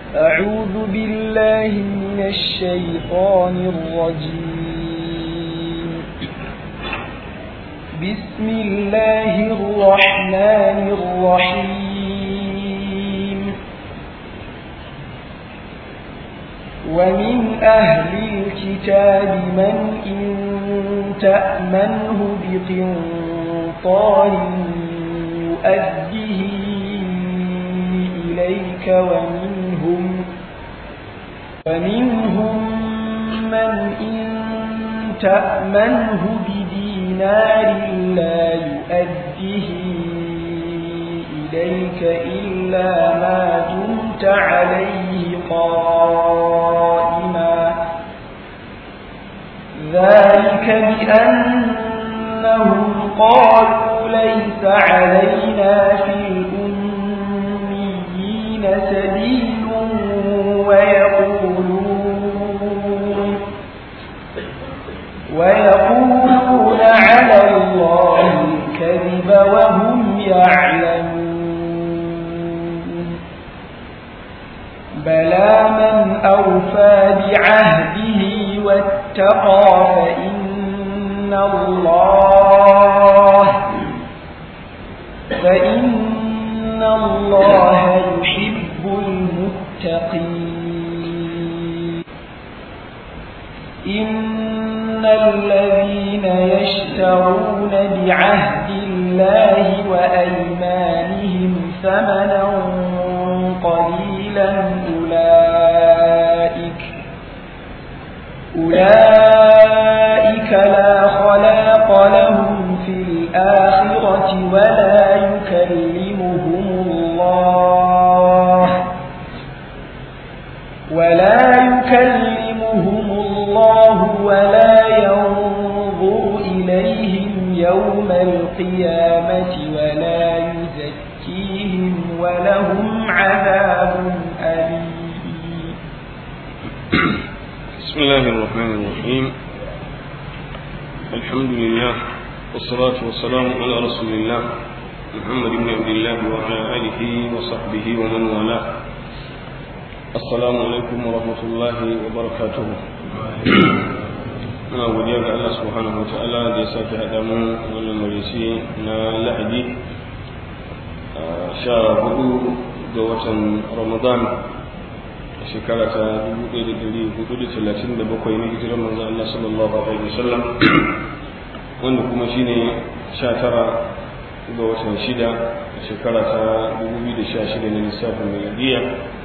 أعوذ بالله من الشيطان الرجيم بسم الله الرحمن الرحيم ومن أهل الكتاب من إن تأمنه بقنطار يؤديه إليك ومنهم ومنهم من إن تأمنه بدينار لا يؤديه إليك إلا ما دمت عليه قائما ذلك بأنهم قالوا ليس علينا في الأميين سبيل ويقولون ويقولون على الله الكذب وهم يعلمون بلى من أوفى بعهده واتقى فإن الله فإن الله يحب المتقين إن الذين يشترون بعهد الله وأيمانهم ثمنا قليلا أولئك أولئك لا خلاق لهم في الآخرة ولا يكلمهم الله ولا يكلمهم الله ولا ينظر إليهم يوم القيامة ولا يزكيهم ولهم عذاب أليم بسم الله الرحمن الرحيم الحمد لله والصلاة والسلام على رسول الله محمد بن عبد الله وعلى آله وصحبه ومن والاه السلام عليكم ورحمة الله وبركاته muna godiya ga Allah subhanahu wataala da ya sake haɗa mu wannan marisi na lahadi sha hudu ga watan ramadan shekara ta 1437 na hijirar manzo Allah sallallahu alaihi wasallam wanda kuma shine 19 ga watan shida shekara ta 2016 na lissafin miladiya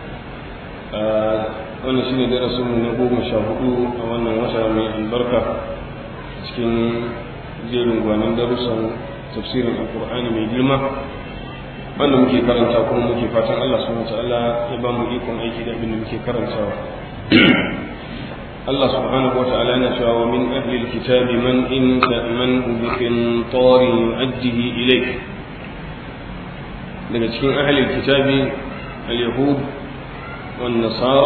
wannan shine darasin mu na goma sha hudu a wannan wata mai albarka cikin jerin gwanin darussan tafsirin alkur'ani mai girma wanda muke karanta kuma muke fatan Allah subhanahu ta'ala ya ba mu ikon aiki da abin da muke karantawa Allah subhanahu wa ta'ala yana cewa wa min ahli alkitabi man in ta'manhu bi qintarin yu'addihi ilayk daga cikin ahli alkitabi al-yahud wan nasara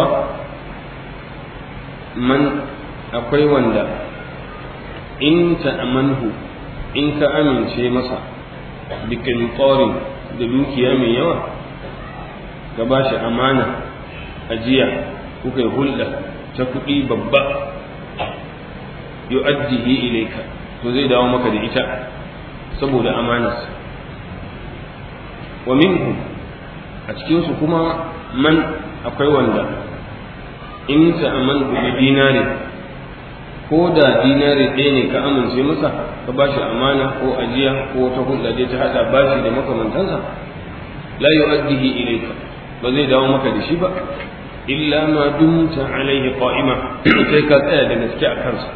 man akwai wanda in ta'manhu in ka amince masa bi qintarin da dukiya mai yawa ka ba shi amana ajiya kuka yi hulɗa ta kuɗi babba yu'addihi ilaika to zai dawo maka da ita saboda amanarsa wa minhum a cikinsu kuma man akwai wanda in ta'aman bi dinari ko da dinari ɗaya ne ka amince masa ka ba shi amana ko ajiya ko wata hulɗa dai ta haɗa bashi da makamantansa la yu'addihi ilayka ba zai dawo maka da shi ba illa ma dumta alaihi qa'ima sai ka tsaya da gaske a kansa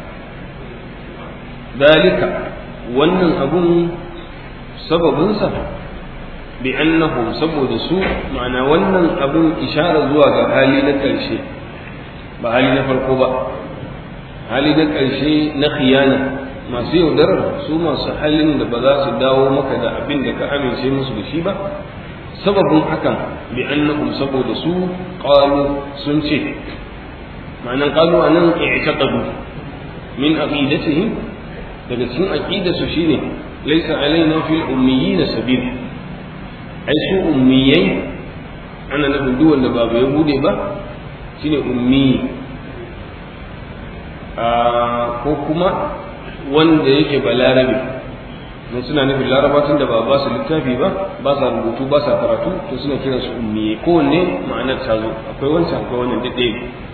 dalika wannan abun sababinsa bi annahum saboda su ma'ana wannan abun ishara zuwa ga hali na ƙarshe ba hali na farko ba hali na ƙarshe na khiyana masu yaudarar su masu halin da ba za su dawo maka da abin da ka amince musu da shi ba sababin hakan bi annahum saboda su qalu sun ce ma'anan qalu anan i'taqadu min aqidatihim daga cikin aqidarsu shine laysa alaina fil ummiyyin sabil ai su ummiyai ana nufin duk wanda ba ya bude ba shine ummi ko kuma wanda yake balarabe mun suna nufin larabatun da ba ba su littafi ba ba sa rubutu ba sa karatu to suna kiran su ummiye kowanne ma'anar ta zo akwai wancan akwai wannan daɗe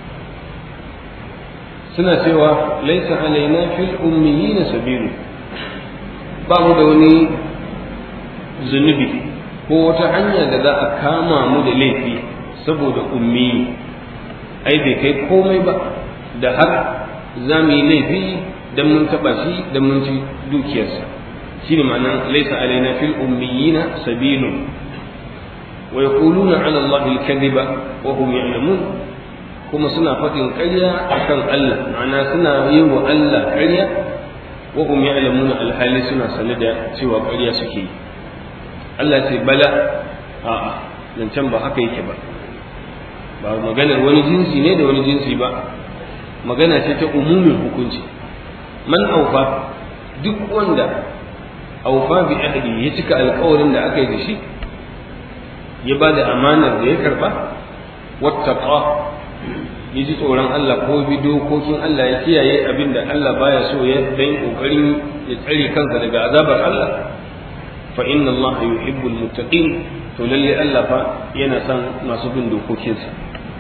suna cewa laisa alaina fil ummiyina sabilu ba mu da wani zunubi ko wata hanya da za a kama mu da laifi saboda ummi ai bai kai komai ba da har za mu yi laifi dan mun taɓa shi dan mun ci dukiyarsa shine ma'anar laisa alaina fil ummiyina sabilun wa yaquluna ala allahi al-kadhiba wa hum ya'lamun kuma suna faɗin ƙarya akan Allah ma'ana suna yi wa Allah ƙarya wa hum ya'lamuna alhali suna sane da cewa ƙarya suke yi Allah ce bala a'a zancen ba haka yake ba ba maganar wani jinsi ne da wani jinsi ba magana ce ta umumin hukunci man aufa duk wanda aufa bi ahdi ya cika alƙawarin da aka yi da shi ya ba da amanar da ya karba wattaqa ya ji tsoron Allah ko bi dokokin Allah ya kiyaye abin da Allah baya so ya dan kokarin ya tsare kansa daga azabar Allah fa inna Allah yuhibbul muttaqin to lalle Allah fa yana son masu bin dokokinsa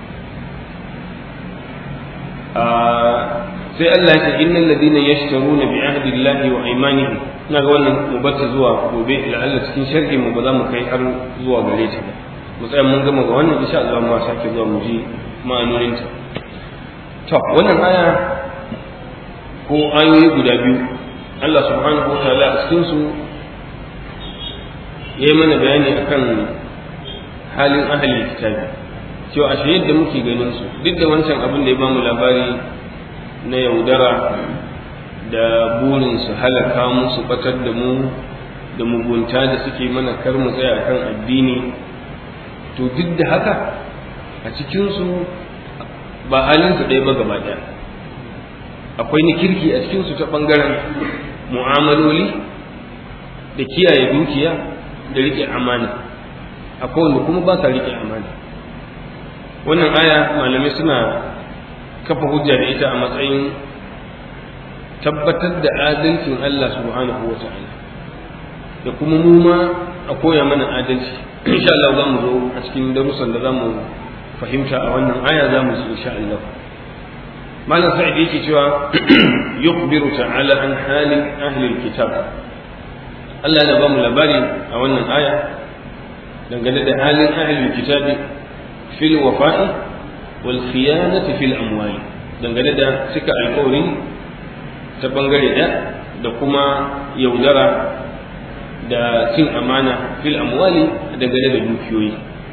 sai Allah ya ce innal ladina yashtaruna bi ahdi Allah wa aymanihim ina ga wannan mu bar zuwa gobe la'alla cikin sharhi mu ba za mu kai har zuwa gare ta ba mu tsaya mun gama ga wannan insha Allah mu sake zuwa mu ji ma'anonin ta to wannan aya ko ayoyi guda biyu Allah subhanahu wa ta'ala a cikin su yayi mana bayani akan halin ahli kitabi cewa ashe yadda muke ganin su duk da wancan abin da ya bamu labari na yaudara da burin su halaka mu su batar da mu da mugunta da suke mana kar mu tsaya kan addini to duk da haka a cikinsu ba halinsu ɗaya ba gaba ɗaya akwai ni kirki a cikinsu ta ɓangaren mu'amaloli da kiyaye dukiya da riƙe amana akwai wanda kuma ba sa riƙe amana wannan aya malamai suna kafa hujja da ita a matsayin tabbatar da adalcin Allah subhanahu wa ta'ala da kuma mu ma a koya mana adalci insha Allah za mu zo a cikin darussan da za mu fahimta a wannan aya za mu ji insha Allah malam sa'id yake cewa yukhbiru ta'ala an halin ahli alkitab Allah yana ba mu labari a wannan aya dangane da halin ahli alkitab fil wafa'i wal khiyanati fil amwali dangane da cika alƙawari ta bangare ɗaya da kuma yaudara da cin amana fil amwali dangane da dukiyoyi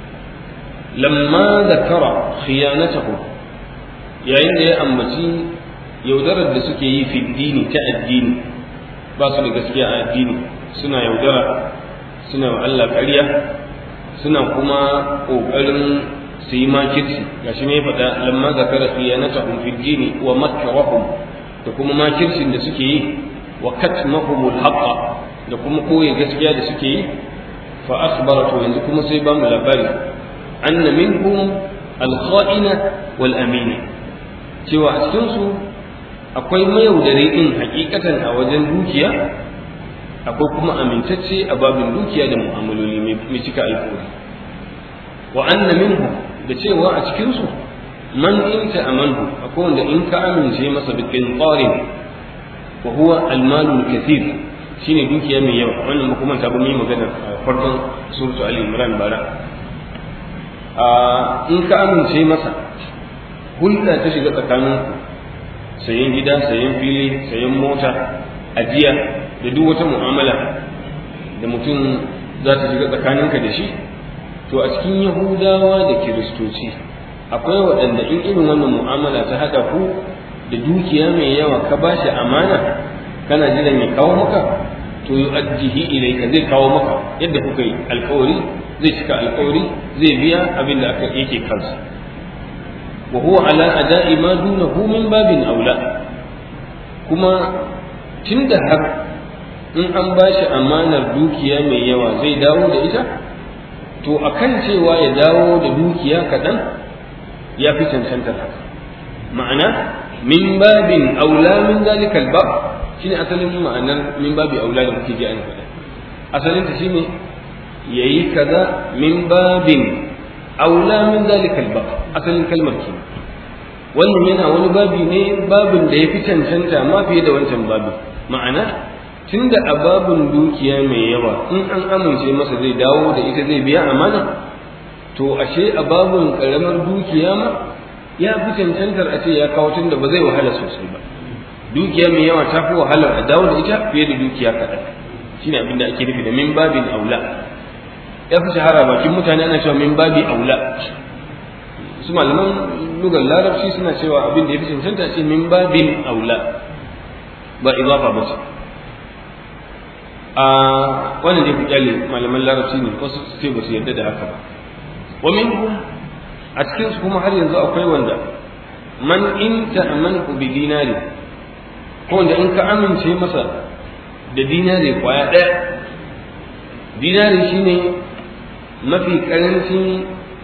lamma zakara khiyanatahu yayin da ya ambaci yaudarar da suke yi fi dini ta addini ba su da gaskiya a addini suna yaudara suna wa Allah ƙarya suna kuma ƙoƙarin su yi makirci gashi ne faɗa lamma zakara khiyanatahum fi dini wa makrahum da kuma makircin da suke yi wa katmahumul haqqa da kuma koyi gaskiya da suke yi fa akhbara to yanzu kuma sai ba mu labari anna minhum al-kha'ina wal amina cewa a cikin su akwai mayaudari din hakikatan a wajen dukiya akwai kuma amintacce a babin dukiya da mu'amaloli mai cika alƙawari wa anna minhum da cewa a cikin su man in ta amanhu akwai wanda in ka amince masa bi qintarin wa huwa al-malu kathir shine dukiya mai yawa wannan ba kuma ta ba mu yi magana a farkon suratu ali imran bara a in ka amince masa hulɗa ta shiga tsakanin sayan gida sayan fili sayan mota ajiya da duk wata mu'amala da mutum za ta shiga tsakaninka da shi to a cikin yahudawa da kiristoci akwai waɗanda in irin wannan mu'amala ta haɗa ku da dukiya mai yawa ka ba shi amana kana jiran ya kawo maka to yi ajihi ilaika zai kawo maka yadda kuka yi alkawari zai cika alkawari zai biya abin da aka yake kansa wa huwa ala ada'i ma dunahu min babin aula kuma tunda har in an ba shi amanar dukiya mai yawa zai dawo da ita to akan cewa ya dawo da dukiya kaɗan ya fi cancantar haka ma'ana min babin aula min zalikal bab shine asalin ma'anar min babi aula da muke ji an faɗa asalin ta shine yayi kaza min babin aula min zalikal bab asalin kalmar kenan wannan yana wani babi ne babin da ya fi cancanta ma fiye da wancan babi ma'ana tunda a babin dukiya mai yawa in an amince masa zai dawo da ita zai biya amana to ashe a babin karamar dukiya ma ya fi cancantar a ce ya kawo tunda ba zai wahala sosai ba dukiya mai yawa ta fi wahalar a dawo da ita fiye da dukiya kaɗan shine abin da ake nufi da min babin aula ya fi shahara bakin mutane ana cewa min babi aula su malaman lugar larabci suna cewa abin da ya fi cancanta ce min babin aula ba izafa ba ce a wannan da ya fi kyale malaman larabci ne wasu su ce ba su yarda da haka ba wa minhum a cikin su kuma har yanzu akwai wanda man in ta'amanu bi dinari ko wanda in ka amince masa da dinari kwaya ɗaya dinari shine mafi karancin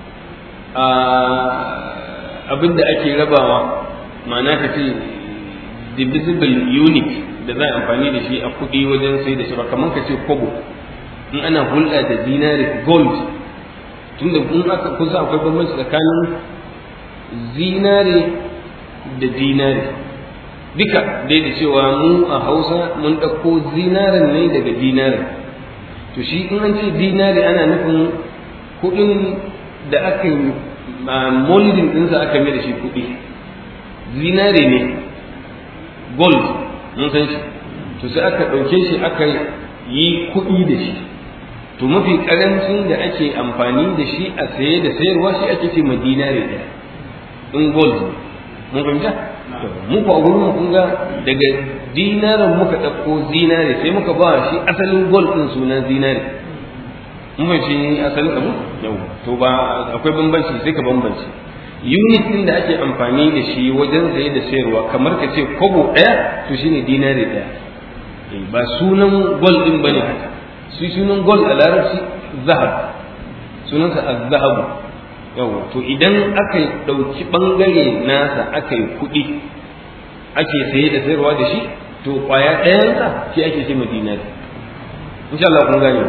abin da ake rabawa ma'ana ka ce divisible unit da za a amfani da shi a kuɗi wajen sai da shi ba kamar ka ce kobo in ana hulɗa da dinari gold tunda in aka kusa akwai bambanci tsakanin zinare da dinari duka dai da cewa mu a hausa mun ɗauko zinaren ne daga dinari to shi in an ce dinari ana nufin kuɗin da aka yi molding ɗinsa aka mai da shi kuɗi zinare ne gold mun san shi to sai aka ɗauke shi aka yi kuɗi da shi to mafi ƙarancin da ake amfani da shi a saye da sayarwa shi ake ce ma dinare ɗaya in gold mun fahimta mu ko a gurin kun ga daga dinarin muka ɗauko zinare sai muka ba shi asalin gold ɗin sunan zinare mun fahimci asalin abu yau to ba akwai bambanci sai ka bambanci unit din da ake amfani da shi wajen saye da sayarwa kamar ka ce kobo ɗaya to shine dinari ɗaya ba sunan gol din bane haka su sunan gol a larabci zahab sunansa az-zahabu yau to idan aka ɗauki ɓangare nasa aka yi kuɗi ake saye da sayarwa da shi to ƙwaya ɗayansa shi ake ce ma dinari insha Allah kun gane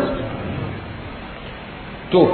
to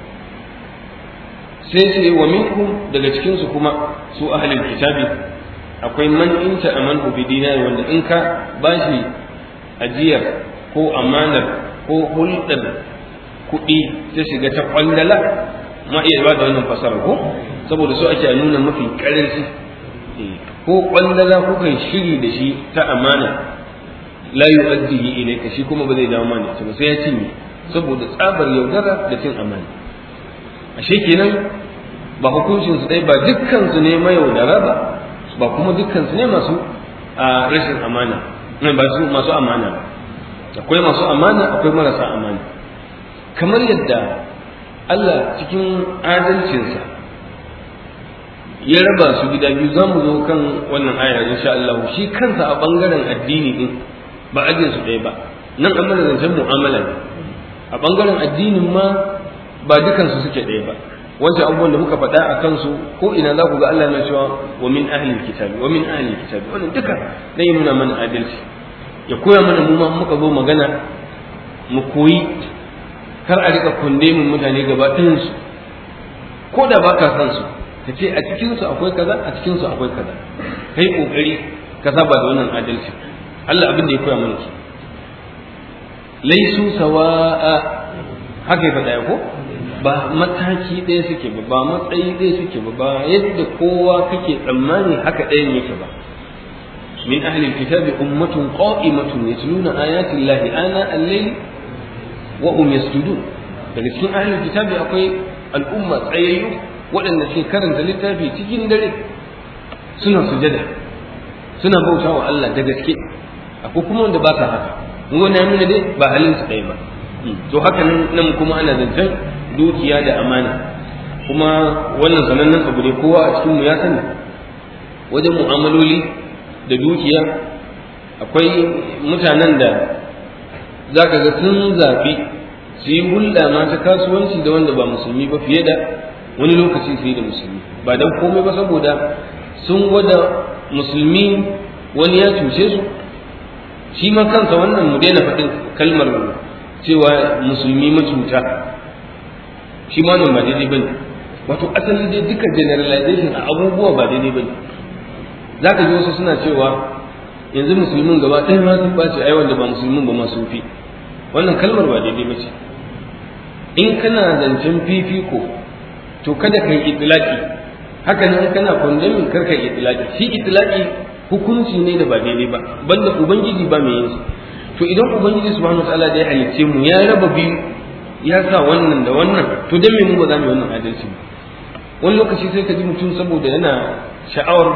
sai ce wa minkum daga cikin su kuma su ahlul kitabi akwai man in ta amanu bi dinari wanda in ka bashi ajiyar ko amanar ko hulɗar kuɗi ta shiga ta kwandala ma iya ba da wannan fasara ko saboda su ake nuna mafi karanci ko kwandala ko kai shiri da shi ta amana la yu'addihi ilayka shi kuma ba zai dawo mana sai ya cinye saboda tsabar yaudara da cin amana ashe kenan ba hukuncin su dai ba dukkan su ne mayaudara ba ba kuma dukkan su ne masu a rashin amana ba su masu amana ba akwai masu amana akwai marasa amana kamar yadda Allah cikin adalcinsa ya raba su gida biyu za mu zo kan wannan aya insha Allah shi kansa a bangaren addini din ba ajin su ɗaya ba nan an mana zancen mu'amala ne a ɓangaren addinin ma ba dukansu suke ɗaya ba wancan abubuwan da muka faɗa a kansu ko ina za ku ga Allah na cewa wa min ahlil kitabi wa min ahlil kitabi wannan duka zai nuna mana adalci ya koya mana mu ma muka zo magana mu koyi kar a rika kunde mun mutane gaba ɗayan su ko da ba ka san su ka ce a cikin su akwai kaza a cikin su akwai kaza kai kokari ka saba da wannan adalci Allah abin da ya koya mana ki laisu sawa'a haka ya faɗa ko ba mataki ɗaya suke ba ba matsayi ɗaya suke ba ba yadda kowa kake tsammani haka ɗayan yake ba min ahli alkitabi ummatun qa'imatun yatluna ayati llahi ana al-layl wa hum yasjudun daga cikin ahli alkitabi akwai al'umma tsayayyu waɗanda ke karanta littafi cikin dare suna sujada suna bautawa Allah da gaske akwai kuma wanda ba sa haka wani ya nuna dai ba halin su ɗaya ba to haka nan kuma ana zancen dukiya da amana kuma wannan sanannen abu ne kowa a cikinmu ya sani wajen mu'amaloli da dukiya akwai mutanen da za ka ga sun zaɓi su yi hulɗa ma ta kasuwanci da wanda ba musulmi ba fiye da wani lokaci fiye da musulmi ba dan komai ba saboda sun gwada musulmi wani ya cuce su shi ma kansa wannan mu daina faɗin kalmar cewa musulmi macuta shi ma nan ba daidai bane wato asali dai duka generalization a abubuwa ba daidai bane za ka ji wasu suna cewa yanzu musulmin gaba ɗaya ma sun ɓace ai wanda ba musulmin ba ma sun fi wannan kalmar ba daidai ba ce in kana zancen fifiko to kada ka yi itilaki haka nan kana condemning kar ka yi itilaki shi itilaki hukunci ne da ba daidai ba banda ubangiji ba mai yin to idan ubangiji subhanahu wataala da ya halicce mu ya raba biyu ya sa wannan da wannan to dan me mu ba za mu yi wannan adalci ba wani lokaci sai ka ji mutum saboda yana sha'awar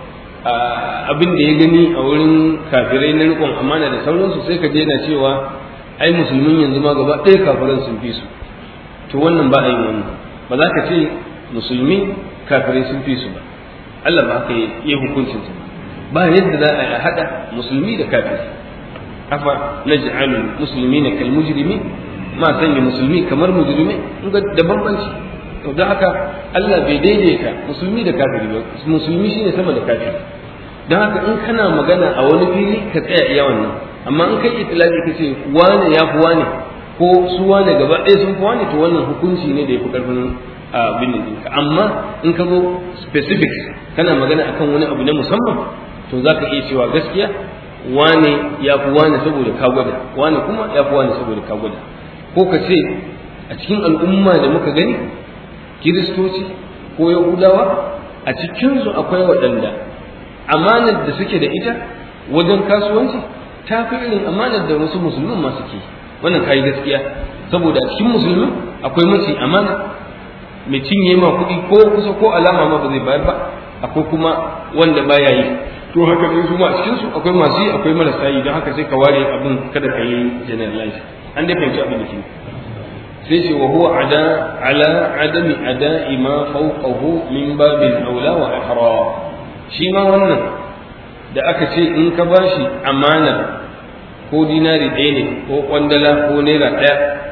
abin da ya gani a wurin kafirai na rikon amana da sauransu sai ka je yana cewa ai musulmin yanzu ma gaba ɗaya kafiran sun fi su to wannan ba a yin wannan ba za ka ce musulmi kafirai sun fi su ba Allah ba haka yi hukuncin su ba yadda za a haɗa musulmi da kafiri afa naj'alul muslimina kal mujrimin ma sanya musulmi kamar mujrimi in ga da bambanci to don haka Allah bai daidaita musulmi da kafiri ba musulmi shine sama da kafiri don haka in kana magana a wani fili ka tsaya iya wannan amma in kai itilaki ka ce wane ya fi wane ko su wane gaba ɗaya sun fi wane to wannan hukunci ne da ya fi ƙarfin abin da ɗinka amma in ka zo specific kana magana akan wani abu na musamman to za ka iya cewa gaskiya wane ya fi wane saboda ka gwada wane kuma ya fi wane saboda ka gwada ko ka ce a cikin al'umma da muka gani kiristoci ko yahudawa a cikinsu akwai waɗanda amanar da suke da ita wajen kasuwanci ta fi irin amanar da wasu musulmin ma suke wannan kayi gaskiya saboda a cikin musulmin akwai mace amana mai cinye ma kuɗi ko kusa ko alama ma ba zai bayar ba akwai kuma wanda baya yi to haka ne su ma cikin su akwai masu yi akwai marasa yi don haka sai ka ware abin kada ka yi generalize an dai fahimci abin da ke sai ce wa huwa ada ala adami ada'i ma fawqahu min babil aula wa ihra shi ma wannan da aka ce in ka bashi amana ko dinari ɗaya ne ko kwandala ko naira ɗaya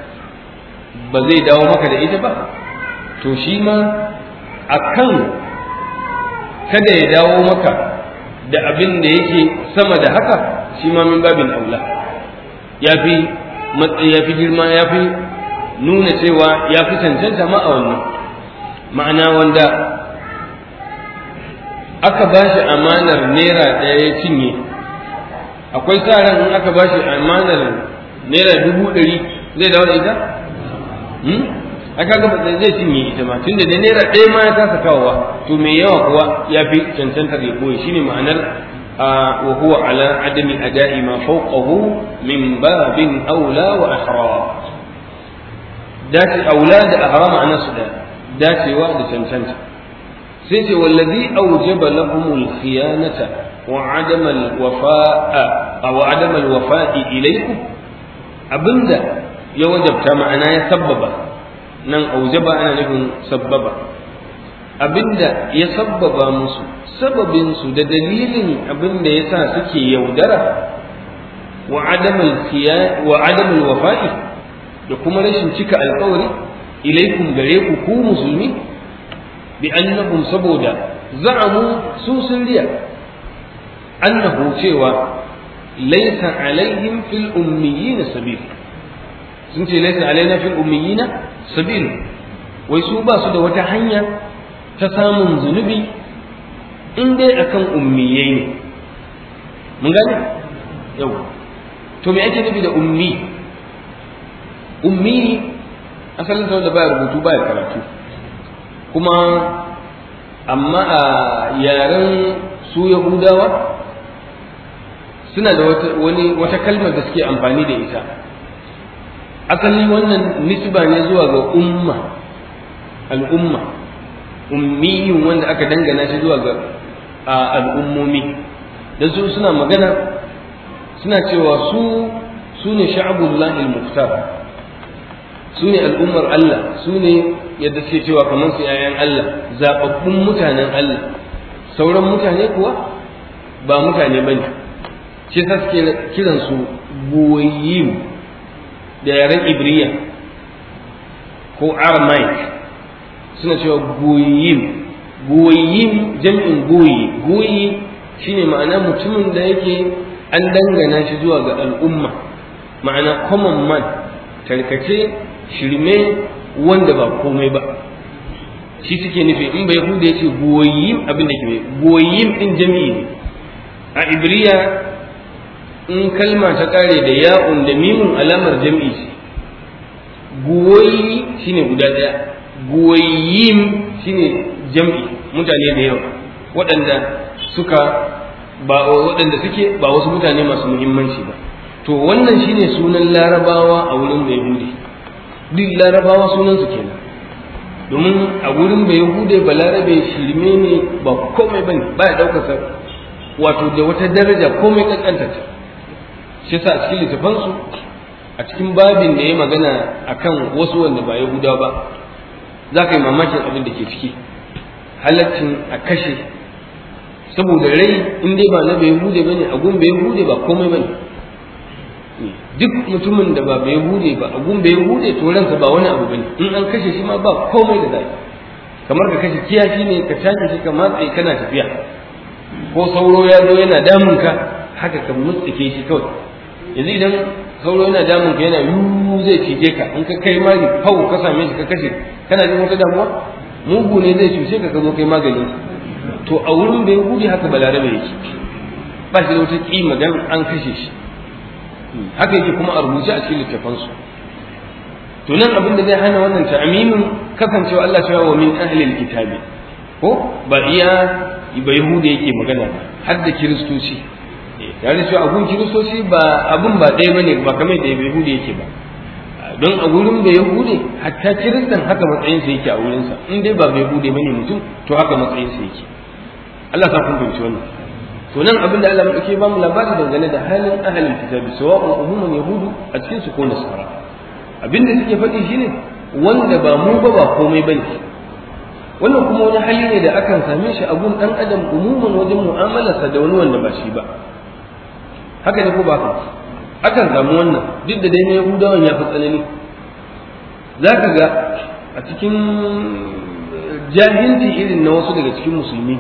ba zai dawo maka da ita ba to shi ma akan kada ya dawo maka da abin da yake sama da haka shi ma min babin aula ya fi matsayi ya fi girma ya fi nuna cewa ya fi cancanta ma a wannan ma'ana wanda aka ba shi amanar naira ɗaya ya cinye akwai sa ran in aka ba shi amanar naira dubu ɗari zai dawo da ita? aka ga zai cinye ita ma tunda da naira ɗaya ma ya kasa kawowa to mai yawa kuwa ya fi cancantar ya koyi shine ma'anar wa huwa ala adami ada'i ma fawqahu min babin aula wa ahra dace aula da ahra ma'anar su da dacewa da cancanta sai ce wallazi aujaba lahumul khiyanata wa adama alwafa'a aw adama alwafa'i ilaykum abinda ya wajabta ma'ana ya sabbaba nan aujaba ana nufin sabbaba abinda ya sabbaba musu sababin su da dalilin abinda ya sa suke yaudara wa adamul wa adamul wafa'i da kuma rashin cika alkawari ilaikum gare ku ku musulmi bi annahum saboda za'amu su sun riya annahu cewa laysa alaihim fil ummiyina sabil sun ce laysa alaina fil ummiyina sabil wai su ba su da wata hanya ta samun zunubi in dai akan ummiyai ne mun gane yau to me ake nufi da ummi ummi asalin sa wanda baya rubutu baya karatu kuma amma a yaren su yahudawa suna da wata wani wata kalmar da suke amfani da ita asali wannan nisba ne zuwa ga umma al'umma ummiyun wanda aka dangana shi zuwa ga al'ummomi da su suna magana suna cewa su su ne sha'abullahi al-muftar su ne al'ummar Allah su ne yadda suke cewa kamar su ‘ya'yan Allah zaɓaɓɓun mutanen Allah sauran mutane kuwa ba mutane ba ne shi sa suke kiransu buwayiyu da yaren ibriya ko aramaic suna cewa goyim goyim jam'in goyi goyi shine ma'ana mutumin da yake an dangana shi zuwa ga al'umma ma'ana common man tarkace shirme wanda ba komai ba shi suke nufi in bai huda yace goyim abin da ke goyim din jami'i ne a ibriya in kalma ta kare da ya'un da mimun alamar jami'i ce goyi shine guda daya goyim shine jam'i mutane da yawa waɗanda suka ba waɗanda suke ba wasu mutane masu muhimmanci ba to wannan shine sunan larabawa a wurin yahudi duk larabawa sunan su kenan domin a wurin bai yahude ba larabe shirme ne ba komai bane ba ya ɗaukasa wato da wata daraja komai kankanta ta shi sa a cikin littafansu a cikin babin da ya magana akan wasu wanda ba yahuda ba za ka yi mamakin abin da ke ciki halaccin a kashe saboda rai in dai ba na bai hude ba ne a gun bai hude ba komai ba ne duk mutumin da ba bai hude ba a gun bai hude to ransa ba wani abu ba ne in an kashe shi ma ba komai da zai kamar ka kashe kiyashi ne ka tashi shi ka matsayi kana tafiya ko sauro ya zo yana damun ka haka ka mutsike shi kawai yanzu idan sauro yana damun ka yana yu zai cije ka in ka kai mari fau ka same shi ka kashe kana jin wata damuwa mugu ne zai cuce ka ka zo kai magani to a wurin bai gudu haka balarabe yake ba shi da wata kima dan an kashe shi haka yake kuma a rubuce a cikin littafansu to nan abin da zai hana wannan ta'amimin kasancewa Allah cewa wa min ahlil kitabi ko ba iya ba yahudi yake magana ba har da kiristoci tare da cewa abun kiristoci ba abun ba ɗaya bane ba kamar da yahudi yake ba don a wurin bai yahudi hatta kiristan haka matsayinsa yake a wurinsa in dai ba bai yahudi bane mutum to haka matsayinsa yake Allah ta kun fahimci wannan to nan abin da Allah yake ba mu labari dangane da halin ahlul kitabi sawa'un umuman yahudu a cikin su ko nasara abin da suke faɗi shine wanda ba mu ba ba komai bane wannan kuma wani hali ne da akan same shi a gun dan adam umuman wajen mu'amalarsa da wani wanda ba shi ba haka ne ko ba ka akan samu wannan duk da dai na yahudawan ya fi tsanani za ka ga a cikin jahilci irin na wasu daga cikin musulmi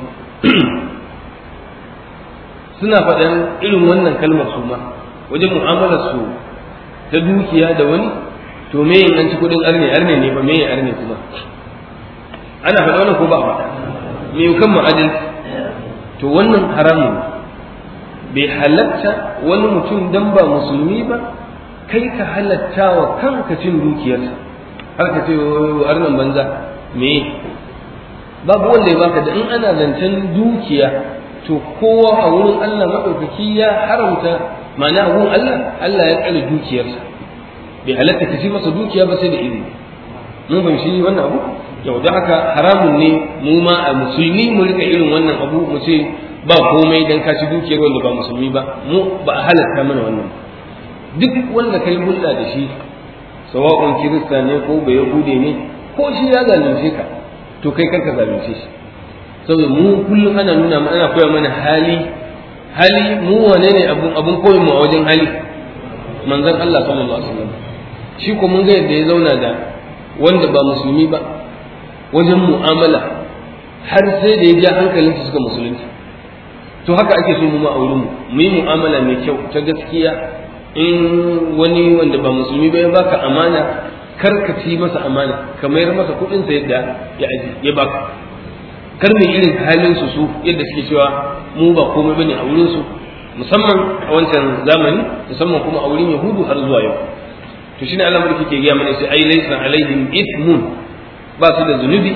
suna faɗan irin wannan kalmar su ma wajen mu'amalar su ta dukiya da wani to me yin an ci kuɗin arne arne ne ba me yin arne kuma ana faɗa wannan ko ba faɗa me kan ma'adin to wannan haramun bai halatta wani mutum dan ba musulmi ba kai ka halatta wa kanka cin dukiyarsa har ka ce arnan banza me babu wanda ya baka da in ana zancen dukiya to kowa a wurin Allah maɗaukaki ya haramta ma'ana a wurin Allah Allah ya tsare dukiyarsa bai halatta ka ci masa dukiya ba sai da izini mun fahimci wannan abu yau da haka haramun ne mu ma a musulmi mu rika irin wannan abu mu ce ba komai dan ka ci dukiyar wanda ba musulmi ba mu ba a halatta mana wannan duk wanda kai hulɗa da shi sawa'un kirista ne ko bai yahude ne ko shi ya zalunce ka to kai karka zalunce shi saboda mu kullum ana nuna mana ana koya mana hali hali mu wane ne abun abun koyin mu a wajen hali manzon Allah sallallahu alaihi wasallam shi ko mun ga yadda ya zauna da wanda ba musulmi ba wajen mu'amala har sai da ya ja hankalinsu suka musulunci to haka ake so mu ma a wurin mu mu yi mu'amala mai kyau ta gaskiya in wani wanda ba musulmi ba ya baka amana kar ka ci masa amana ka mayar masa kuɗin sa yadda ya aji ya baka kar mu irin halin su su yadda suke cewa mu ba komai bane a wurin su musamman a wancan zamani musamman kuma a wurin yahudu har zuwa yau to shine Allah mulki ke gaya mana sai ai laysa alaihim ithmun ba su da zunubi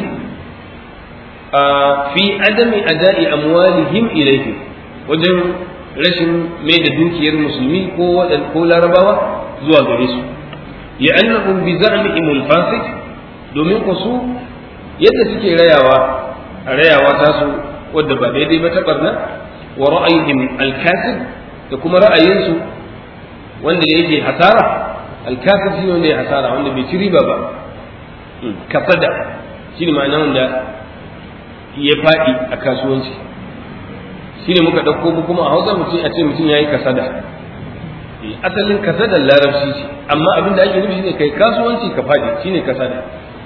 fi adami ada'i amwalihim ilayhim wajen rashin mai da dukiyar musulmi ko wadan ko larabawa zuwa gare su li'annahum bi za'mihim al-fasid domin ku su yadda suke rayawa rayawa ta su wadda ba daidai ba ta barna wa ra'ayihim al-kasib da kuma ra'ayinsu wanda yake hasara al-kasib shi wanda ya hasara wanda bai ci riba ba kasada shi ne ma'ana wanda ya faɗi a kasuwanci shi ne muka ɗauko mu kuma a hausa mutum a ce mutum ya yi kasada asalin kasada larabci ce amma abin da ake nufi shine kai kasuwanci ka faɗi shine kasada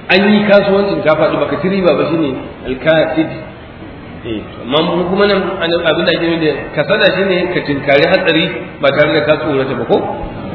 an yi kasuwancin ka faɗi baka ci riba ba shine alkatid eh amma mu kuma nan abin da ake nufi da kasada shine ka tinkari hatsari ba tare da ka tsorata ba ko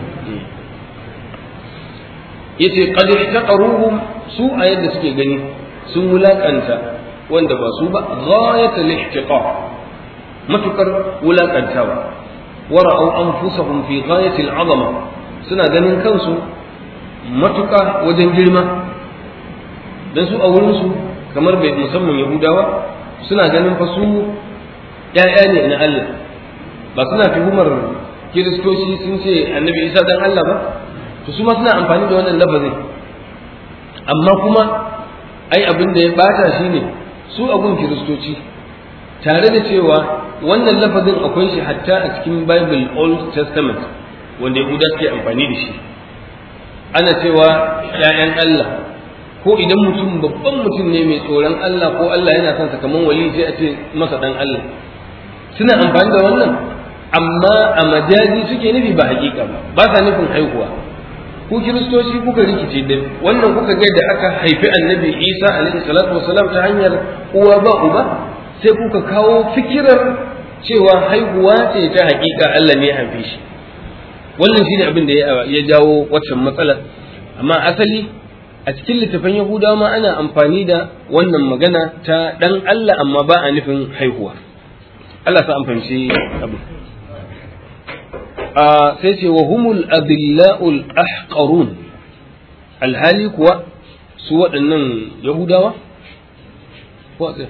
yace qad ihtaqaruhum su a yadda suke gani sun wulakanta wanda ba su ba ghayatul ihtiqar matukar wulakantawa wara'u anfusahum fi ghayatil azama suna ganin kansu matuka wajen girma dan su a wurin su kamar bai musamman yahudawa suna ganin fa su ƴaƴa ne na Allah ba suna tuhumar kiristoci sun ce annabi isa dan Allah ba to su ma suna amfani da wannan lafazin amma kuma ai abin da ya bata shi ne su abun kiristoci tare da cewa wannan lafazin akwai shi hatta a cikin bible old testament wanda yahuda suke amfani da shi ana cewa ‘ya'yan Allah ko idan mutum babban mutum ne mai tsoron Allah ko Allah yana son kamar wali sai a ce masa dan Allah suna amfani da wannan amma a majazi suke nufi ba hakika ba ba sa nufin haihuwa ku kiristoci kuka rikice da wannan kuka ga da aka haifi annabi isa alaihi salatu wasalam ta hanyar uwa ba uba sai kuka kawo fikirar cewa haihuwa ce ta hakika Allah ne ya haife shi wannan shine abin da ya jawo waccan matsalar amma asali a cikin littafin yahudawa ma ana amfani da wannan magana ta dan Allah amma ba a nufin haihuwa Allah sa an fahimci abin sai ce wa humul adilla'ul ahqarun alhali kuwa su waɗannan yahudawa ko a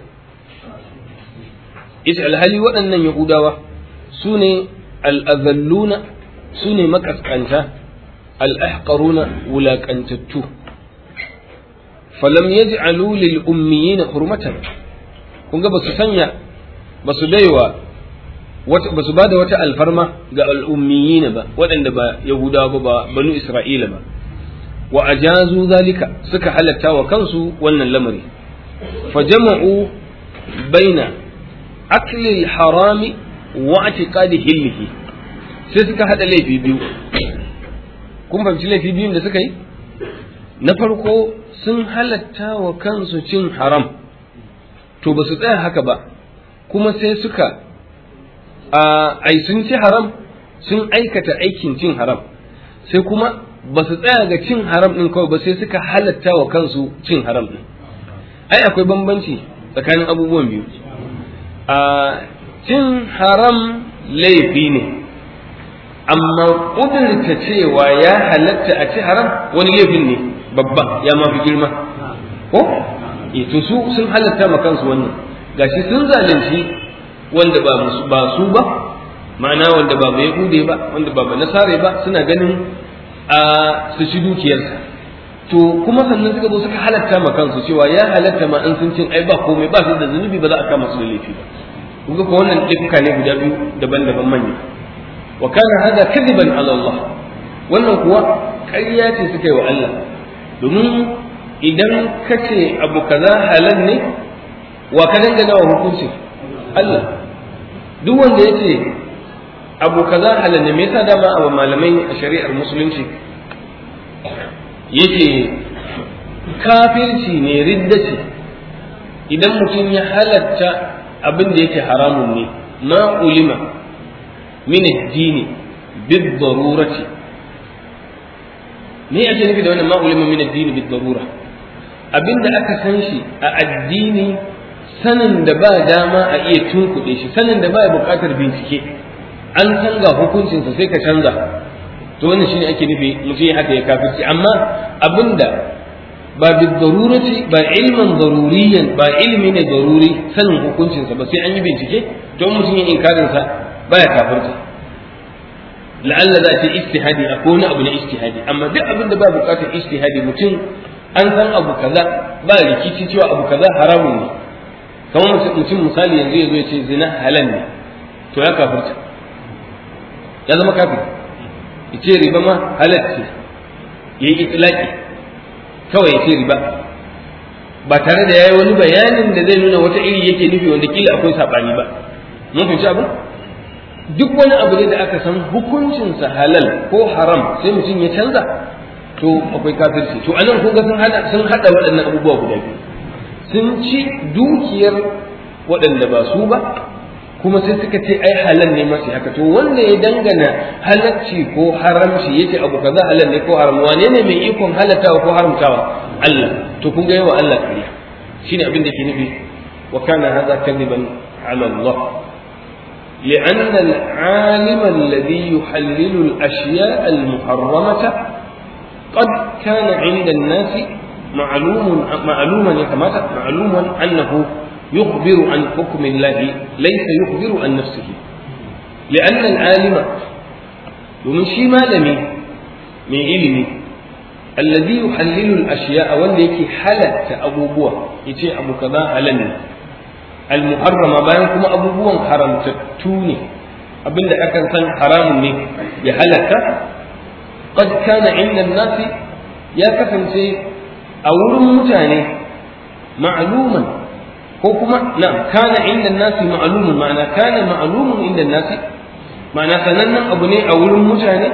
ita alhali waɗannan yahudawa su ne al'azalluna su ne makaskanta al'ahqaruna wulaƙantattu falam yaj'alu lil ummiyina hurmatan kun ga ba su sanya ba su baiwa ba su ba da wata alfarma ga al'ummiyina ba waɗanda ba yahudawa ba ba banu isra'ila ba wa ajazu zalika suka halatta wa kansu wannan lamari fajama'u baina akli harami wa atiqadi hillihi sai suka hada laifi biyu kun fahimci laifi biyun da suka yi na farko sun halatta wa kansu cin haram to ba su tsaya haka ba kuma sai suka ai sun ci haram sun aikata aikin cin haram sai kuma ba su tsaya ga cin haram ɗin kawai ba sai suka halatta wa kansu cin haram ɗin ai akwai bambanci tsakanin abubuwan biyu a cin haram laifi ne amma ƙudurta cewa ya halatta a ci haram wani laifin ne babba ya mafi girma ko to su sun halatta ma kansu wannan gashi sun zalunci wanda ba ba su ba ma'ana wanda ba mai hude ba wanda ba ba nasare ba suna ganin a su ci dukiyarsa to kuma sannan suka zo suka halatta ma kansu cewa ya halatta ma an sun cin ai ba komai ba su da zunubi ba za a kama su da laifi ba kun ga ko wannan laifuka ne guda biyu daban-daban manya wa kana hada kadiban ala Allah wannan kuwa ƙarya ce suka yi wa Allah domin idan ka ce abu kaza halal ne wa ka dangana wa hukuncin Allah duk wanda ya ce abu kaza halal ne me yasa dama abu malamai a shari'ar musulunci yake kafirci ne ridda ce idan mutum ya halatta abin da yake haramun ne ma ulima min ad-dini bid darurati me ake nufi da wannan ma ulima min ad-dini bid darura abinda aka san shi a addini sanin da ba dama a iya tunkuɗe shi sanin da ba ya buƙatar bincike an san ga hukuncinsa sai ka canza to wannan shine ake nufi mutum ya haka ya kafirci amma abinda ba bi darurati ba ilman daruriyan ba ilmi ne daruri sanin hukuncinsa ba sai an yi bincike to mutum ya inkarin sa baya kafirta la'alla za ta istihadi a wani abu na istihadi amma duk abin da ba buƙatar istihadi mutum an san abu kaza ba rikici cewa abu kaza haramun ne kamar mutum misali yanzu ya zo ya ce zina halal ne to ya kafirta ya zama kafir ya ce riba ma halal ce ya yi itilaki kawai ya ce riba ba tare da ya yi wani bayanin da zai nuna wata iri yake nufi wanda kila akwai saɓani ba mun fahimci abu duk wani abu ne da aka san hukuncinsa halal ko haram sai mutum ya canza to akwai kafirci to anan kun ga sun hada sun hada waɗannan abubuwa guda biyu sun ci dukiyar waɗanda ba su ba kuma sai suka ce ai halal ne masu haka to wanda ya dangana halacci ko haramci yace abu kaza halal ne ko haram wane ne mai ikon halatawa ko haramtawa Allah to kun ga yawa Allah kariya shine abin da ke nufi wa kana hadha kadiban ala Allah لأن العالم الذي يحلل الأشياء المحرمة قد كان عند الناس معلوم معلوما يتمات معلوما أنه يخبر عن حكم الله ليس يخبر عن نفسه لأن العالم ومن شي مالمي من علمي الذي يحلل الأشياء والذي حلت أبو بوا يتي أبو كذا هلن المحرمة بينكم أبو بوا حرم تتوني أبن أكن سن حرام ني يهلك قد كان عند الناس يا كفن سي أول متاني معلوما ko kuma na kana inda nasi ma'lumun ma'ana kana ma'lumun inda nasi ma'ana sanannen abu ne a wurin mutane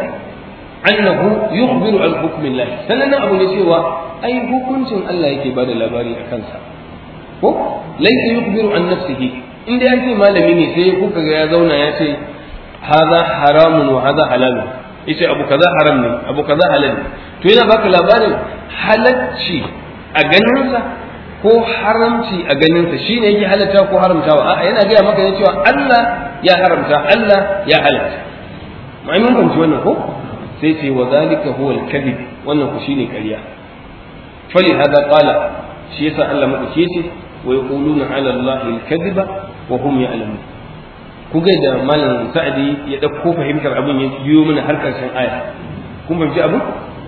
annahu yukhbiru an hukmillah sanannen abu ne cewa ai hukuncin Allah yake bada labari a kansa ko laysa yukhbiru an nafsihi inda ya ce malami ne sai kuka ga ya zauna ya ce hadha haramun wa hadha halalun yace abu kaza haram ne abu kaza halal ne to yana baka labarin halacci a ganinsa ko haramci a ganinsa shi ne yake halatta ko haramtawa a'a yana gaya maka ne cewa Allah ya haramta Allah ya halatta mai mun fahimci wannan ko sai ce wa zalika huwa al-kadhib wannan ku shine ƙarya fali hada qala shi yasa Allah madauke ce wa yaquluna ala Allah al-kadhiba wa hum ya'lamun ku ga da malam sa'adi ya dauko fahimtar abin ya biyo mana har karshen aya kun fahimci abu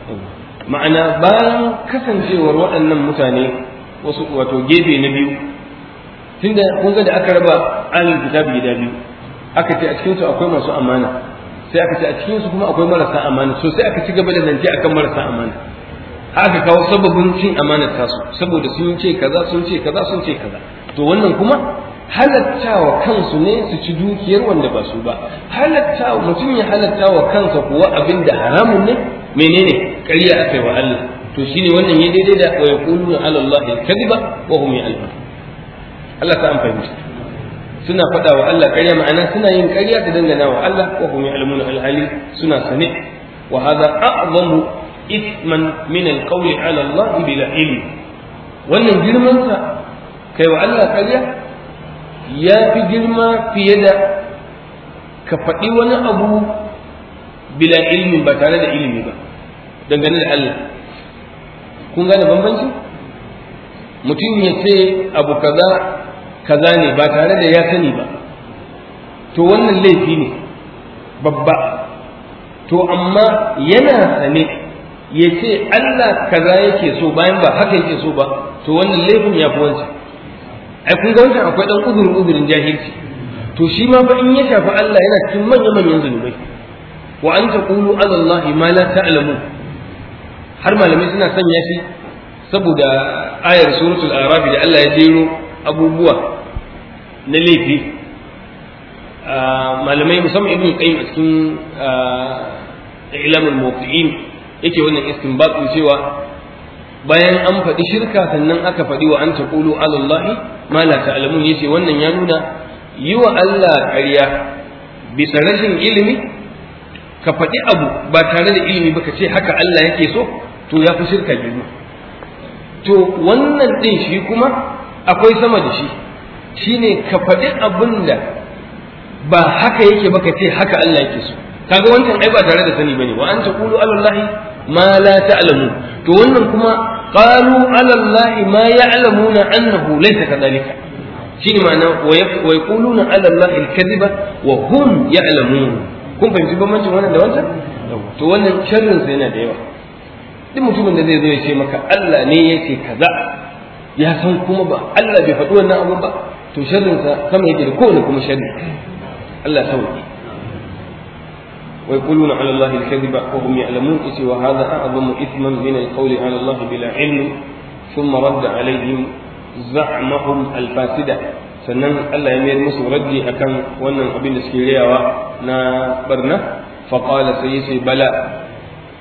ma'ana bayan kasancewar waɗannan mutane wasu wato gefe na biyu tunda kun ga da aka raba ahlul kitabi gida biyu aka ce a cikin su akwai masu amana sai aka ce a cikin su kuma akwai marasa amana so sai aka ci gaba da zance akan marasa amana aka kawo sababin cin amanar tasu saboda sun ce kaza sun ce kaza sun ce kaza to wannan kuma halattawa kansu ne su ci dukiyar wanda ba su ba halattawa mutum ya halattawa kansa kuwa abin da haramun ne menene ƙarya aka yi wa Allah to shine wannan ya daidai da wa yaquluna ala Allah al-kadhiba wa hum ya'lamun Allah ta amfani suna faɗa wa Allah ƙarya ma'ana suna yin ƙarya ta dangana wa Allah wa hum ya'lamun al-hali suna sane wa hadha a'zamu ithman min al-qawli ala Allah bila ilm wannan girman sa kai wa Allah ƙarya ya fi girma fiye da ka faɗi wani abu bila ilmi ba tare da ilimi ba dangane da Allah kun gane bambanci mutum ya ce abu kaza kaza ne ba tare da ya sani ba to wannan laifi ne babba to amma yana sane ya ce Allah kaza yake so bayan ba haka yake so ba to wannan laifin ya fi wancan ai kun ga wancan akwai dan uzurin uzurin jahilci to shi ma fa in ya shafi Allah yana cikin manyan manyan zunubai wa an taqulu ala Allah ma la ta'lamun har malamai suna sanya shi saboda ayar suratul araf da Allah ya jero abubuwa na laifi malamai musamman ibn qayyim a cikin ilamul muwaqqi'in yake wannan istinbatin cewa bayan an faɗi shirka sannan aka faɗi wa an taqulu ala Allah ma la ta'lamun yace wannan ya nuna yi wa Allah ƙarya bisa rashin ilimi ka faɗi abu ba tare da ilimi ba ka ce haka Allah yake so to ya fi shirka biyu to wannan ɗin shi kuma akwai sama da shi shine ka faɗi abin da ba haka yake ba ka ce haka Allah yake so kaga wancan ai ba tare da sani bane wa an taqulu ala Allah ma la ta'lamu to wannan kuma qalu ala Allah ma ya'lamuna annahu laysa kadhalika shine ma'ana wa yaquluna ala Allah al-kadhiba wa hum ya'lamun kun fahimci bambancin wannan da wancan to wannan sharrin sa yana da yawa duk mutumin da zai zo ya ce maka Allah ne ya ce kaza ya san kuma ba Allah bai faɗi wannan abu ba to sharrin sa sama yake da kowane kuma sharri Allah sauki wa yaquluna ala Allah al-kadhiba wa hum ya'lamun isi wa hadha a'zamu ithman min al-qawli ala Allah bila ilm thumma radda alayhim za'mahum al-fasida sannan Allah ya mayar musu raddi akan wannan abin da suke riyawa na barna fa qala sai yace bala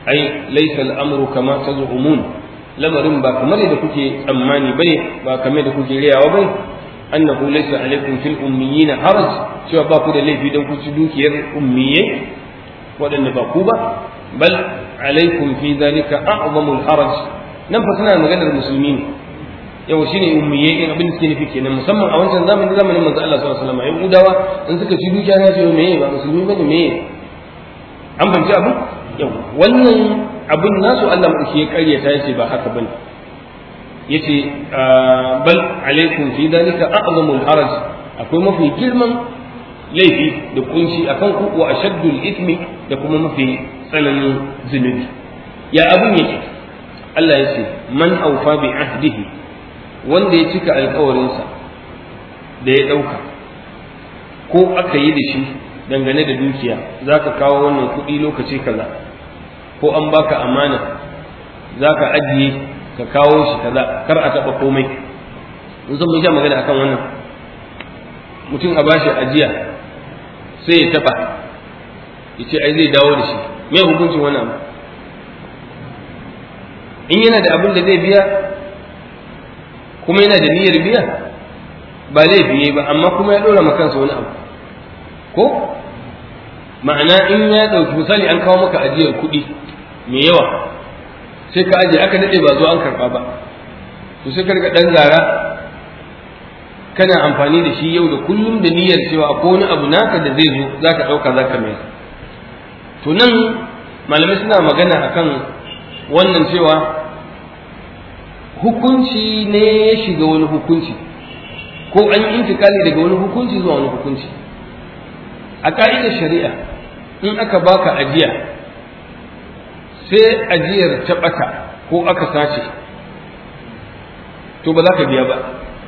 ai laysa al-amru kama taz'umun lamarin ba kamar da kuke tsammani bane ba kamar da kuke riyawa bane annahu laysa alaikum fil ummiyina haraj cewa ba ku da laifi dan ku ci dukiyar ummiyai waɗanda ba ku ba bal alaikum fi dhalika a'zamul haraj nan fa suna maganar musulmi ne yau shine ummiyai in abin da suke nufi kenan musamman a wancan zamanin zamanin manzo Allah sallallahu alaihi wasallam yahudawa in suka ci dukiya na ce meye ba musulmi bane meye an fahimci abu yau wannan abin nasu Allah mu ya karyata yace ba haka bane yace bal alaikum fi dalika a'zamul haraj akwai mafi girman laifi da kunshi akan ku wa ashaddul ithmi da kuma mafi tsananin zunubi ya abin yake Allah ya ce man aufa bi ahdihi wanda ya cika alkawarinsa da ya ɗauka ko aka yi da shi dangane da dukiya za ka kawo wannan kuɗi lokaci kaza ko an baka amana za ka ajiye ka kawo shi kaza kar a taɓa komai in san mun sha magana akan wannan mutum a bashi ajiya sai ya taɓa ya ce ai zai dawo da shi me hukuncin wannan abu in yana da abin da zai biya kuma yana da niyyar biya ba laifi yayi ba amma kuma ya dora kansa wani abu ko ma'ana in ya ɗauki misali an kawo maka ajiyar kuɗi mai yawa sai ka ajiye aka daɗe ba zo an karɓa ba to sai ka riga ɗan zara kana amfani da shi yau da kullum da niyyar cewa ko wani abu naka da zai zo za ka ɗauka za ka mai to nan malamai suna magana akan wannan cewa hukunci ne ya shiga wani hukunci ko an yi intikali daga wani hukunci zuwa wani hukunci a ka'idar shari'a in aka baka ajiya sai ajiyar ta ɓata ko aka sace to ba za ka biya ba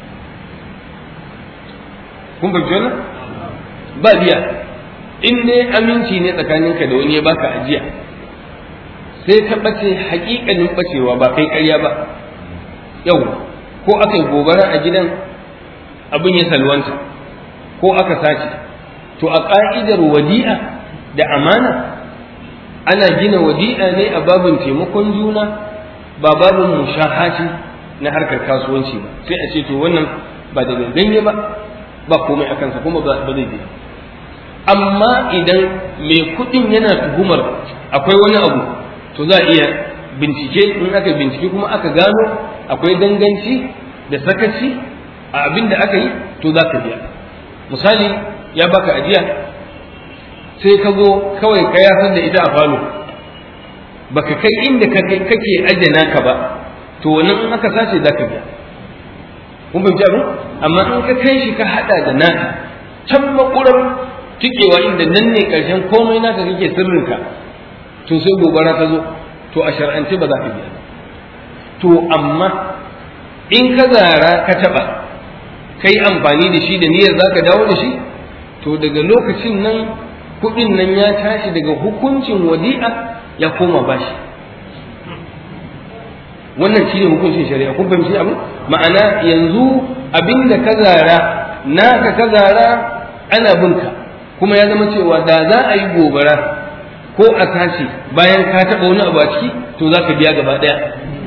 kun fahimci wannan ba biya in dai aminci ne tsakaninka da wani ya baka ajiya sai ta ɓace haƙiƙanin ɓacewa ba kai ƙarya ba yau ko aka yi gobara a gidan abin ya salwanta ko aka sace to a ƙa'idar wadi'a da amana ana gina wadi'a ne a babin taimakon juna ba babin mushahati na harkar kasuwanci ba sai a ce to wannan ba da ganye ba ba komai a kansa kuma ba zai biya amma idan mai kuɗin yana tuhumar akwai wani abu to za a iya bincike in aka bincike kuma aka gano akwai danganci da sakaci a abin da aka yi to za ka biya misali ya baka ajiya sai ka zo kawai ka yasar da ita a falo baka kai inda kake ajiye naka ba to wannan in aka sace za ka biya kun fahimci abin amma in ka kai shi ka hada da naka can makurar tikewa inda nan ne karshen komai naka kake sirrinka to sai gobara ta zo to a shar'ance ba za ka biya to amma in ka zara ka taba kai amfani da shi da niyyar za ka dawo da shi to daga lokacin nan kuɗin nan ya tashi daga hukuncin wadi'a ya koma bashi wannan shine hukuncin shari'a kun fahimci abin ma'ana yanzu abinda ka zara naka ka zara ana binka kuma ya zama cewa da za a yi gobara ko a tashi bayan ka taɓa wani abu a ciki to za ka biya gaba ɗaya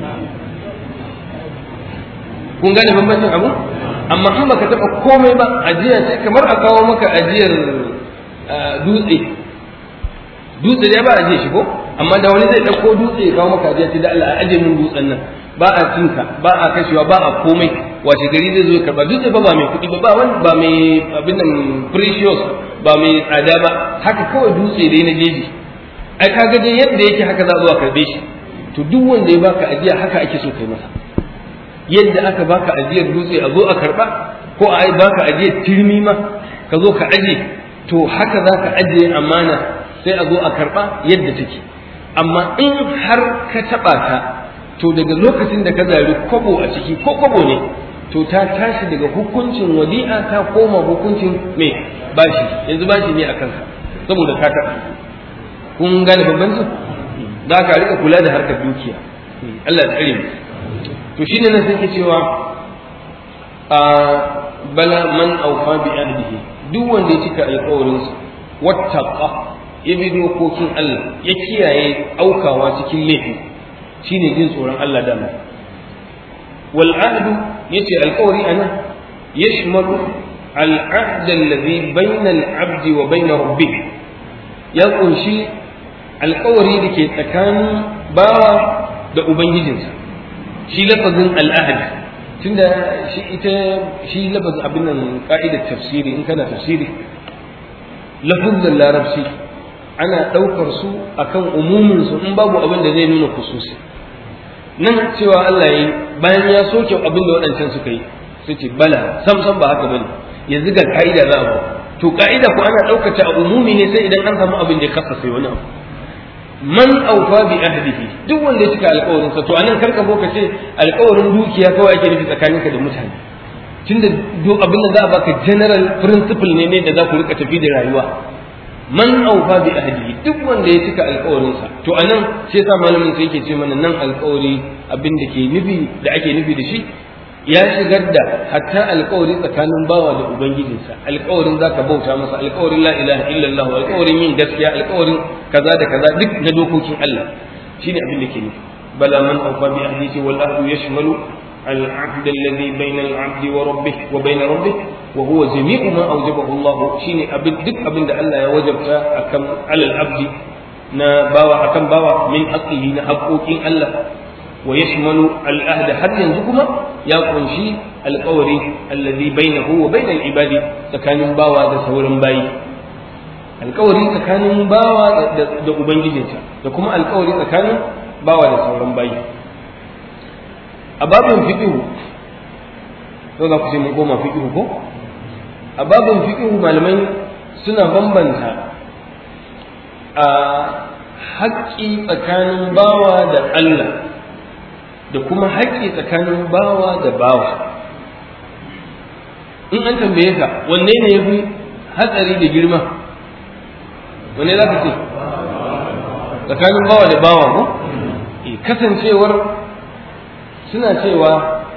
kun gane bambancin abu amma in baka taɓa komai ba ajiya sai kamar a kawo maka ajiyar dutse dutse dai ba a ajiye shi ko amma da wani zai ɗauko dutse ya kawo maka ajiya sai da Allah a ajiye min dutsen nan ba a cinka ba a kashewa ba a komai washe gari zai zo ya karba dutse ba ba mai kuɗi ba ba wani ba mai abin nan precious ba mai tsada ba haka kawai dutse dai na jeji ai kaga dai yadda yake haka za a zo a karbe shi to duk wanda ya baka ajiya haka ake so kai masa yadda aka baka ajiyar dutse a zo a karba ko a baka ajiyar turmi ma ka zo ka aje to haka za ka ajiye amana sai a zo a karba yadda take amma in har ka taba ta to daga lokacin da ka zari kwabo a ciki ko kwabo ne to ta tashi daga hukuncin wadi'a ta koma hukuncin mai bashi yanzu bashi ne a kanka saboda ka taɓa kun gane bambancin za ka rika kula da harkar dukiya Allah ya tsare mu to shine nan sai ke cewa a bala man aufa bi ahdihi duk wanda ya cika alƙawarin sa wattaqa ya bi dokokin Allah ya kiyaye aukawa cikin laifi shine jin tsoron Allah dama wal ahdu yace alƙawari ana yashmalu al ahd alladhi bayna al abdi wa bayna rabbih ya kunshi alƙawari da ke tsakanin bawa da ubangijinsa shi lafazin al ahd tunda shi ita shi lafazin abin nan ka'idar tafsiri in kana tafsiri lafazin larabci ana ɗaukar su akan umumin su in babu abin da zai nuna kususi nan cewa Allah yi bayan ya soke abin da waɗancan suka yi sai ce bala sam sam ba haka bane yanzu ga ka'ida za a to ka'ida ko ana ɗaukar ta a umumi ne sai idan an samu abin da ya kasa sai wani abu man aufa bi ahdihi duk wanda ya cika alƙawarin sa to anan karka bo ka ce alƙawarin dukiya kawai ake nufi tsakaninka da mutane tunda duk abin da za a baka general principle ne ne da za ku rika tafi da rayuwa man aufa bi ahdihi duk wanda ya cika alƙawarinsa to anan sai yasa malamin sai yake ce mana nan alƙawari abin da ke nufi da ake nufi da shi ya shigar da hatta alƙawari tsakanin bawa da ubangijinsa alƙawarin zaka bauta masa alƙawarin la ilaha illallah alƙawarin yin gaskiya alƙawarin kaza da kaza duk na dokokin Allah shine abin da ke nufi bala man aufa bi ahdihi wal ahdu yashmalu العهد الذي بين العبد وربه وبين ربه وهو جميع ما أوجبه الله شيني أبد دك أبن الله يوجب أكم على العبد نا باوا أكم باوا من حقه نحقوك الله ويشمل الأهد حتى ينزكما يكون شيء القول الذي بينه وبين العباد تكان باوا دا سور باي القول تكان باوا دا أبنجيجنسا da القول تكان باوا دا سور باي a babin fiƙihu to za ku ce mun koma fiƙihu ko a babin fiƙihu malamai suna bambanta a haƙƙi tsakanin bawa da Allah da kuma haƙƙi tsakanin bawa da bawa in an tambaye ka wanne ne ya fi hatsari da girma wanne za ka ce tsakanin bawa da bawa ko kasancewar suna cewa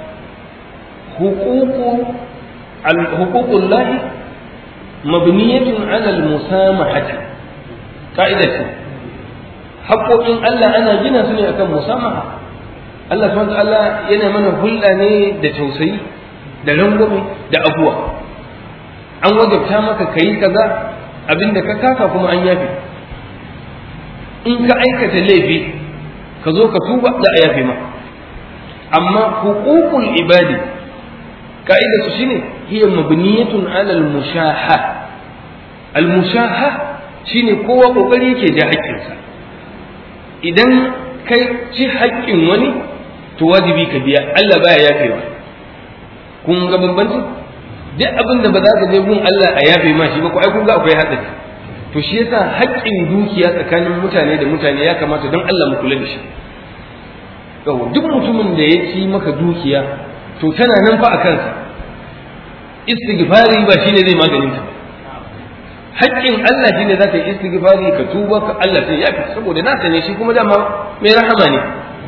hukukun lahi mabniyatun alal musamahati ka'ida ce haƙoƙin Allah ana gina su ne akan musamaha Allah subhanahu Allah yana mana hulɗa ne da tausayi da rangwame da abuwa an wajabta maka kayi kaza abinda ka kasa kuma an yafe in ka aikata laifi ka zo ka tuba da a yafe maka amma hukukul ibadi ka'ida su shine hiya mabniyatun ala al-mushaha al-mushaha shine kowa kokari yake da haƙƙinsa idan kai ci haƙƙin wani to wajibi ka biya Allah baya yafewa kun ga bambanci duk abin da ba za ka je gun Allah a yafe ma shi ba ko ai kun ga akwai haɗari to shi yasa haƙƙin dukiya tsakanin mutane da mutane ya kamata don Allah mu kula da shi yau duk mutumin da ya ci maka dukiya to tana nan fa a kansa istighfari ba shine zai maganin ta haƙƙin Allah shine za ka yi istighfari ka tuba ka Allah sai ya fi saboda nasa ne shi kuma dama mai rahama ne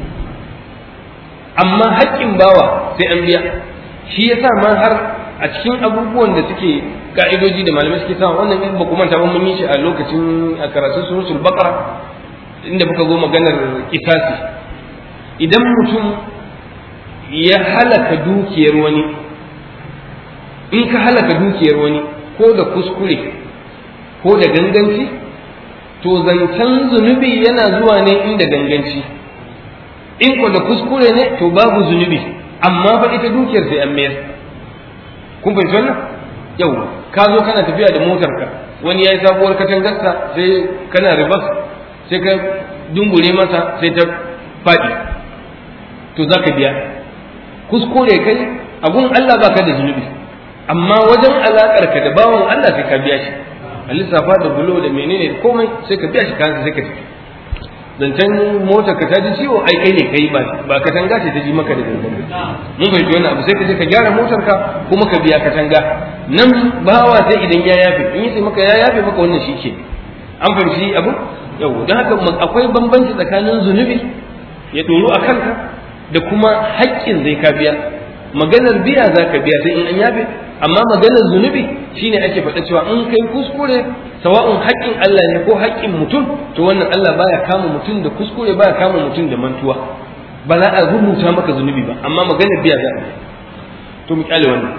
amma haƙƙin bawa sai an biya shi yasa ma har a cikin abubuwan da suke ka'idoji da malamai suke sawa wannan in ba ku manta ba mun yi shi a lokacin a karatun suratul baqara inda muka zo maganar kisasi idan mutum ya halaka dukiyar wani in ka halaka dukiyar wani ko da kuskure ko da ganganci to zancen zunubi yana zuwa ne inda ganganci in ko da kuskure ne to babu zunubi amma fa ita dukiyar sai an mayar kun fahimci wannan yau ka zo kana tafiya da motarka wani ya yi sabuwar katangarsa sai kana ribas sai ka dungure masa sai ta faɗi to za ka biya kuskure kai abun Allah ba ka da zunubi amma wajen alaƙar ka da bawan Allah sai ka biya shi a lissafa da bulo da menene komai sai ka biya shi kansa sai ka tafi zancen motar ka ta ji ciwo ai kai ne kai ba ba katanga ce ta ji maka da gangan mun fahimci wannan abu sai ka je ka gyara motar ka kuma ka biya katanga nan bawa sai idan ya yafe in yi maka ya yafe maka wannan shi ke an fahimci abu yau don haka akwai bambanci tsakanin zunubi ya ɗoru a kanka da kuma haƙƙin zai ka biya maganar biya za ka biya sai in an yafe amma maganar zunubi shine ake faɗa cewa in kai kuskure sawa'un haƙƙin Allah ne ko haƙƙin mutum to wannan Allah baya kama mutum da kuskure baya kama mutum da mantuwa ba za a rubuta maka zunubi ba amma maganar biya za a to mu kyale wannan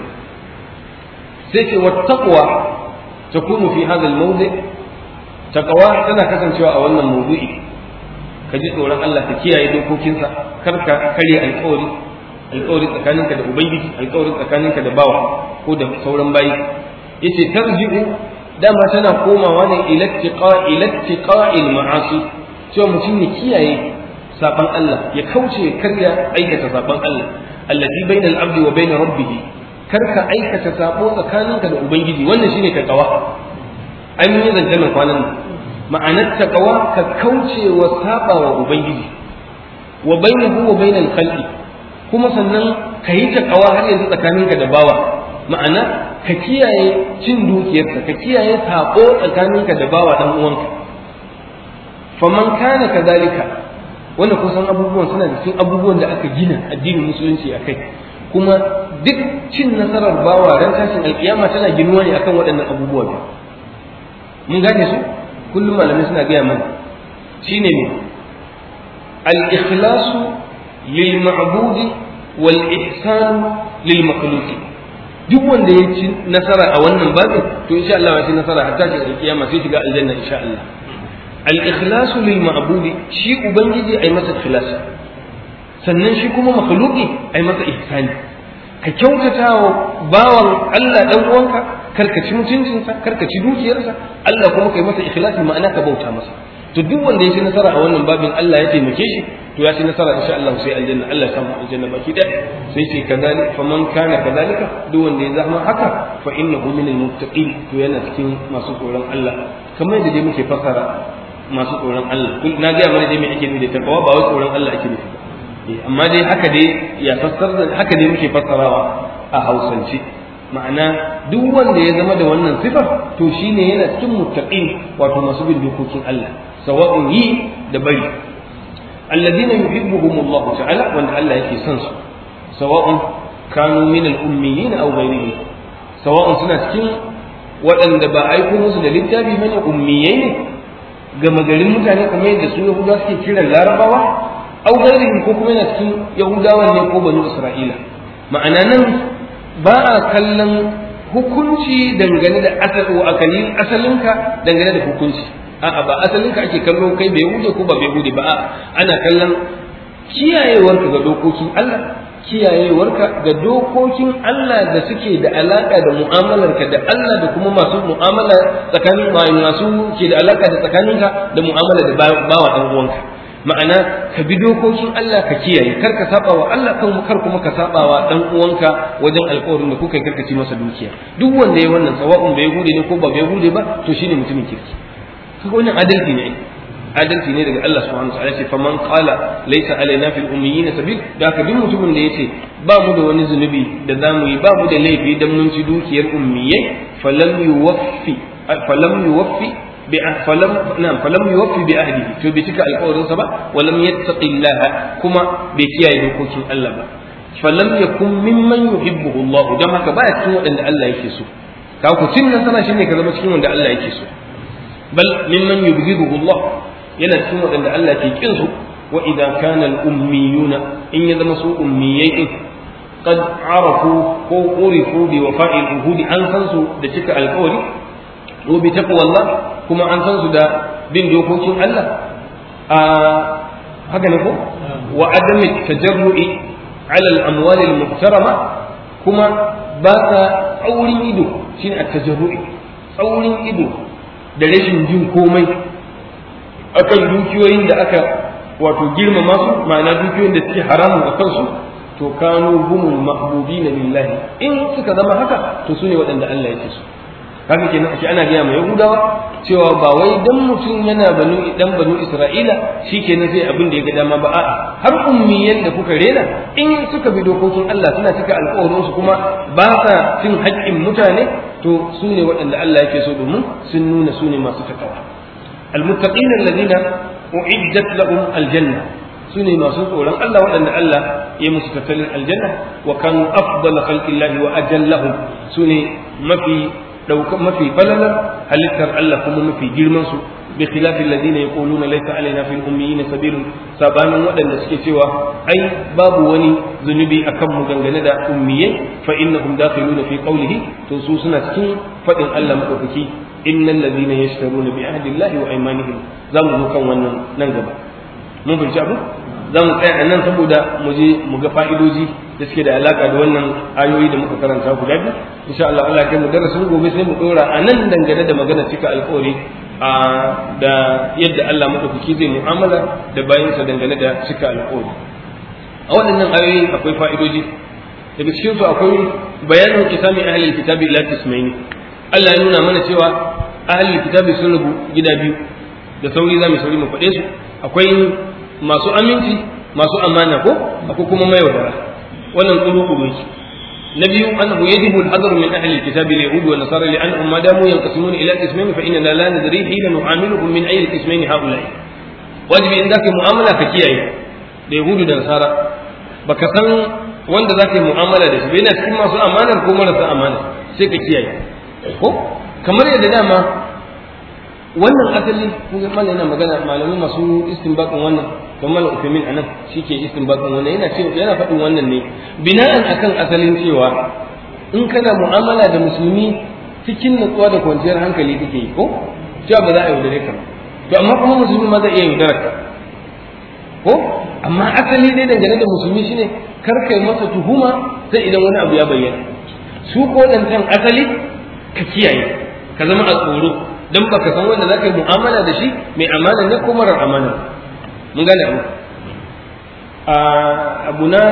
sai ce wattaqwa takunu fi hadha al-mawdi taqwa tana kasancewa a wannan mawdu'i ka ji tsoron Allah ka kiyaye dokokinsa kar ka karya alƙawari alƙawari tsakaninka da ubangiji alƙawari tsakaninka da bawa ko da sauran bayi yace tarji'u dama tana komawa ne ila tiqa ila tiqa'il ma'asi cewa mutum ya kiyaye saban Allah ya kauce karya aikata saban Allah allati bainal abdi wa bain rabbih kar ka aikata sabo tsakaninka da ubangiji wannan shine taqwa an yi zancen kwanan nan ma'anar taqwa ka kauce wa saba wa ubangiji wa bainahu wa bainal khalqi kuma sannan ka yi taqwa har yanzu tsakaninka da bawa ma'ana ka kiyaye cin dukiyarsa ka kiyaye sako tsakaninka da bawa dan uwanka faman kana kadalika wanda kusan abubuwan suna da cikin abubuwan da aka gina addinin musulunci a kai kuma duk cin nasarar bawa ran tashin alkiyama tana ginuwa ne akan waɗannan abubuwa biyu mun gane su kullum malamai suna gaya mana shine ne al-ikhlasu lil ma'budi wal ihsan lil makhluqi duk wanda ya ci nasara a wannan babin to insha Allah ya ci nasara hatta shi alkiyama sai shiga aljanna insha Allah al-ikhlasu lil ma'budi shi ubangiji ai masa ikhlas sannan shi kuma makhluqi ai masa ihsani ka kyautata wa bawan Allah dan uwanka karka ci mutuncinsa karka ci dukiyarsa Allah kuma kai masa ikhlasi ma'ana ka bauta masa to duk wanda ya ci nasara a wannan babin Allah ya taimake shi to ya ci nasara insha Allah sai aljanna Allah ya samu aljanna baki da sai ce kazalik faman kana kazalika duk wanda ya zama haka fa innahu minal muttaqin to yana cikin masu tsoron Allah kamar yadda dai muke fasara masu tsoron Allah na ga mana dai me ake nufi da takawa ba wai tsoron Allah ake nufi ba amma dai haka dai ya fassara haka dai muke fassarawa a Hausance ma'ana duk wanda ya zama da wannan sifar to shine yana cikin muttaqin wato masu bin dokokin Allah sawa'un yi da bari alladhina yuhibbuhum Allah ta'ala wanda Allah yake son su sawa'un kanu min al-ummiyin aw ghayrihim sawa'un suna cikin waɗanda ba aiko musu da littafi mana ummiyai ne gama garin mutane kamar yadda su yahudawa suke kiran larabawa au gairihim ko kuma yana cikin yahudawan ne ko banu isra'ila ma'ana nan ba a kallon hukunci dangane da asalin asalinka dangane da hukunci a'a ba asalinka ake kallo kai bai hude ko ba bai hude ba a'a ana kallon kiyayewarka ga dokokin Allah kiyayewarka ga dokokin Allah da suke da alaka da mu'amalarka da Allah da kuma masu mu'amala tsakanin masu ke da alaka da tsakaninka da mu'amala da bawa dan uwanka ma'ana ka bi dokokin Allah ka kiyaye kar ka saba wa Allah kan kar kuma ka saba wa dan uwanka wajen alƙawarin da kuka karkaci masa dukiya duk wanda ya wannan sawa'un bai hude ne ko ba bai hude ba to shine mutumin kirki kaga wannan adalci ne adalci ne daga Allah subhanahu wa ta'ala ce faman qala laysa alaina fil ummiyina sabil da ka duk mutumin da yace ba mu da wani zunubi da zamu yi ba mu da laifi dan mun ci dukiyar ummiyai falam yuwaffi falam yuwaffi bi falam na'am falam yuwaffi bi ahdihi to bai cika alƙawarin sa ba walam yattaqillaha kuma bai kiyaye dokokin Allah ba falam yakun mimman yuhibbuhu Allah dan haka baya cikin waɗanda Allah yake so ka ku cin nasara shine ka zama cikin wanda Allah yake so bal mimman yubghiduhu Allah yana cikin waɗanda Allah ke kin su wa idan kana al-ummiyuna in ya zama su ummiyai din qad arafu ko urifu bi wafa'il uhudi an san su da cika alƙawari ko bi taqwallah kuma an san su da bin dokokin Allah a haka ne ko wa adami tajarru'i ala al-amwal al-muhtarama kuma ba ta tsaurin ido shine at-tajarru'i tsaurin ido da rashin jin komai akan dukiyoyin da aka wato girmama su ma'ana dukiyoyin da suke haramun a kansu to kanu humul mahbubina lillahi in suka zama haka to su ne waɗanda Allah yake so kaga kenan ake ana gaya mai yahudawa cewa ba wai dan mutum yana banu dan banu isra'ila shikenan sai abin da ya ga dama ba a'a har ummiyan da kuka rena in suka bi dokokin Allah suna cika alƙawarin su kuma ba sa cin haƙƙin mutane to su ne waɗanda Allah yake so domin sun nuna su ne masu takawa المتقين الذين أعدت لهم الجنة su ne masu tsoron Allah waɗanda Allah ya musu tattalin aljanna wa kan afdal khalqillahi wa ajallahum su ne mafi dauka mafi falalar halittar Allah kuma mafi girman su bi khilafil ladina yaquluna laysa alaina fil ummiyina sabilun sabanin waɗanda suke cewa ai babu wani zunubi akan mu dangane da ummiyai fa innahum dakhiluna fi qawlihi to su suna cikin fadin Allah madaukaki innal ladina yashtaruna bi ahdillahi wa aymanihim zamu zo kan wannan nan gaba mun fahimci abu za mu tsaya a nan saboda mu je mu ga fa'idoji da suke da alaka da wannan ayoyi da muka karanta guda biyu insha Allah Allah kai mu darasin gobe sai mu dora a nan dangane da magana cika alƙawari a da yadda Allah madaukaki zai mu'amala da bayansa dangane da cika alƙawari a waɗannan ayoyi akwai fa'idoji daga cikin su akwai bayanin kisami ahlul kitabi ila tismaini Allah ya nuna mana cewa ahlul kitabi sun rubu gida biyu da sauri za mu sauri mu faɗe su akwai masu aminci masu amana ko akwai kuma mayaudara wannan kuru shi na biyu annahu yajibu al-hadar min ahli al-kitab al-yahud wa nasara li annahum ma damu yanqasimun ila qismayn fa inna la nadri hina nu'amiluhum min ayyi qismayn haula'i wajibi in zaka mu'amala ka kiyaye da yahudu da nasara baka san wanda zaka yi mu'amala da shi bai na cikin masu amanar ko marasa amana sai ka kiyaye ko kamar yadda dama wannan asali kun ga mallan yana magana malamai masu istinbaqin wannan kamar malam Uthaymeen anan shike istinbaqin wannan yana cewa yana faɗin wannan ne bina'an akan asalin cewa in kana mu'amala da musulmi cikin nutsuwa da kwanciyar hankali kake yi ko cewa ba za a yaudare ka to amma kuma musulmi ma zai iya yaudara ka ko amma asali dai dangane da musulmi shine kar kai masa tuhuma sai idan wani abu ya bayyana su ko dantan asali ka kiyaye ka zama a tsoro dan baka san wanda zaka yi mu'amala da shi mai amana ne ko marar amana mun gane abu a abu na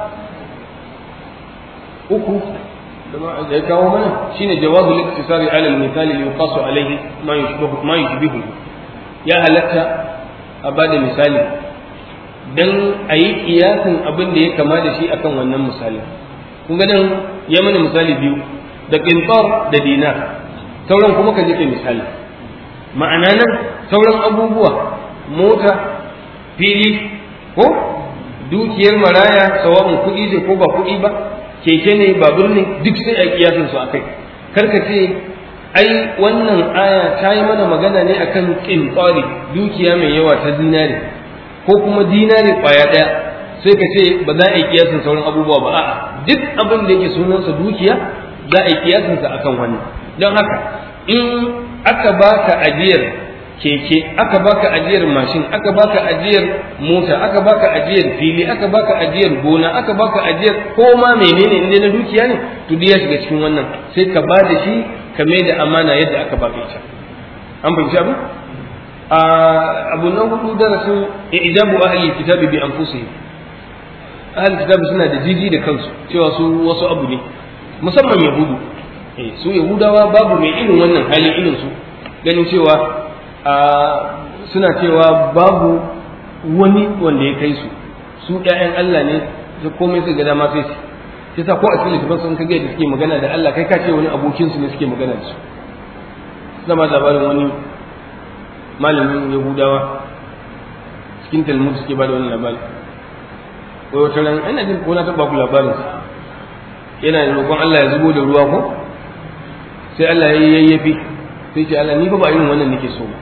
uku da ya kawo mana shine jawazu liktisari ala al-misali li yuqasu alayhi ma yushbihu ma yushbihu ya halatta a bada misali dan a yi kiyasin abin da ya kama da shi akan wannan misali kun ga nan ya mana misali biyu da qintar da dinar sauran kuma ka je kai misali ma'ana nan sauran abubuwa mota fili ko dukiyar maraya sawa'un kuɗi ce ko ba kuɗi ba keke ne babur ne duk sai a kiyasin su akai karka ce ai wannan aya ta yi mana magana ne akan kintsari dukiya mai yawa ta dinari ko kuma dinari kwaya ɗaya sai ka ce ba za a yi kiyasin sauran abubuwa ba a'a duk abin da yake sunansa dukiya za a yi kiyasinsa akan wannan don haka in aka baka ajiyar keke aka baka ajiyar mashin aka baka ajiyar mota aka baka ajiyar fili aka baka ajiyar gona aka baka ajiyar koma menene inda na dukiya ne to duk ya shiga cikin wannan sai ka ba da shi ka mai da amana yadda aka baka ita an fahimci abu a abu na hudu darasin ijabu ahli kitabi bi anfusihim ahli kitabi suna da jiji da kansu cewa su wasu abu ne musamman yahudu su yahudawa babu mai irin wannan hali irin su ganin cewa suna cewa babu wani wanda ya kai su su ƴaƴan Allah ne da komai su ga dama sai su sai sa ko a cikin littafin sun kage da suke magana da Allah kai ka ce wani abokin su ne suke magana da su suna ma labarin wani malamin yahudawa cikin talmud suke ba da wani labari wai wata ran ina jin ko na taɓa ku labarin yana roƙon Allah ya zubo da ruwa ko sai Allah ya yayyafi sai ce Allah ni fa ba irin wannan nake so ba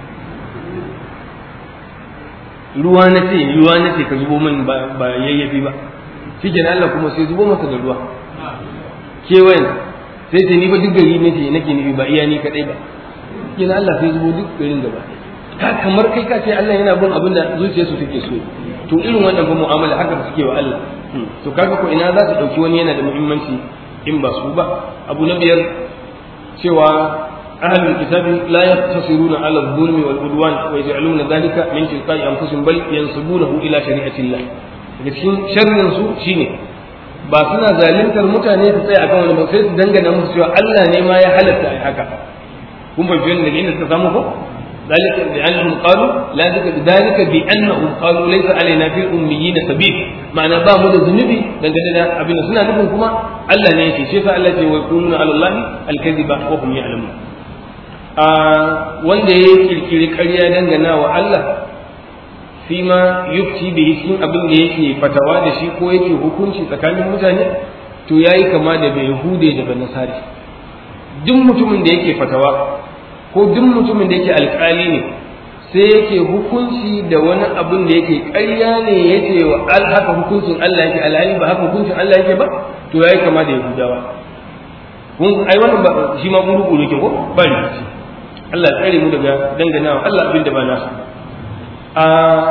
ruwa na ce ruwa na ce ka zubo min ba yayyafi ba shi kenan Allah kuma sai zubo masa da ruwa kewayen sai ce ni fa duk gari ne ce nake nufi ba iya ni kadai ba kenan Allah sai zubo duk garin gaba ka kamar kai ka ce Allah yana bin abin da zuciyarsu take so to irin wannan ba mu'amala haka suke wa Allah to kaga ko ina za su dauki wani yana da muhimmanci in ba su ba abu na biyar cewa ahlul kitabi la yaqtasiruna ala adh-dhulmi wal udwan wa yaj'aluna dhalika min tilqa'i anfusihim bal yansubunahu ila shari'ati Allah daga cikin sharrin su shine ba suna zalintar mutane su tsaya akan wani ba sai su dangana musu cewa Allah ne ma ya halatta ai haka kun fahimci wannan daga inda suka samu ko ذلك بأنهم قالوا لا ذلك ذلك بأنهم قالوا ليس علينا في الأميين سبيل معنى با mu da zunubi dangane da abin suna nufin kuma Allah ne yake shi fa Allah ce wa yaquluna ala Allah al-kadhiba wa hum ya'lamun a wanda ya kirkiri ƙarya dangana wa Allah fi ma yufti bihi cikin abin da yake fatawa da shi ko yake hukunci tsakanin mutane to yayi kama da bai hude da banasari duk mutumin da yake fatawa ko duk mutumin da yake alƙali ne sai yake hukunci da wani abin da yake ƙarya ne yake wa al haka hukuncin Allah yake alhali ba haka hukuncin Allah yake ba to yayi kama da yahudawa kun ai wannan ba shi ma guru ne ke ko ba rikici Allah ya tsare mu daga danganawa Allah abin da ba nasu a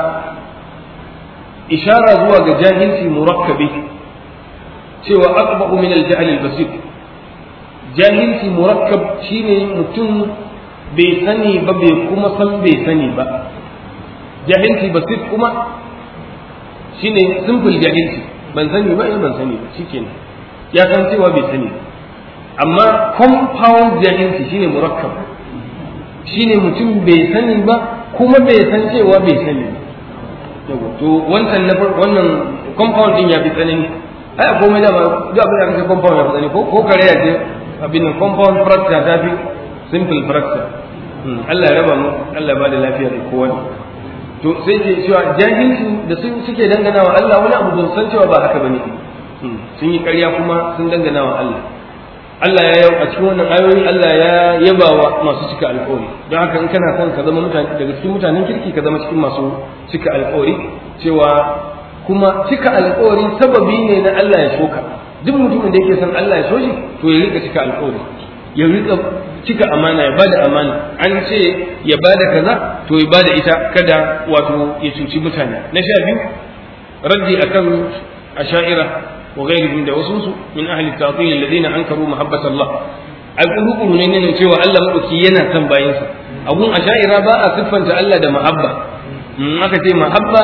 ishara zuwa ga jahilci murakkabi cewa aqba'u min al-jahl al-basit jahilci murakkab shine mutum bai sani ba bai kuma san bai sani ba jahilci basit kuma shine simple jahilci ban sani ba eh ban sani ba shikenan ya san cewa bai sani ba amma compound jahilci shine murakkab shine mutum bai sani ba kuma bai san cewa bai sani ba to wancan na wannan compound din ya fi tsanani ai komai da ba duk abin da kake compound ya fi tsanani ko ko kare ya ce abin compound fracture ta fi simple fracture Allah ya raba mu Allah ba da lafiya da kowa to sai ke cewa jahilci da sun suke dangana wa Allah wani abu ban san cewa ba haka bane sun yi ƙarya kuma sun dangana wa Allah Allah ya yau a cikin wannan ayoyi Allah ya yaba wa masu cika alƙawari don haka in kana son ka zama mutane daga cikin mutanen kirki ka zama cikin masu cika alƙawari cewa kuma cika alƙawari sababi ne na Allah ya soka duk mutumin da yake son Allah ya so shi to ya rika cika alƙawari ya rika cika amana ya bada amana an ce ya bada kaza to ya bada ita kada wato ya cuci mutane na sha biyu raddi akan asha'ira wa ghairihim da wasu min ahli ta'til alladhina ankaru mahabbata Allah ai kuru ne ne cewa Allah madauki yana son bayinsa abun asha'ira ba a siffanta Allah da mahabba in aka ce mahabba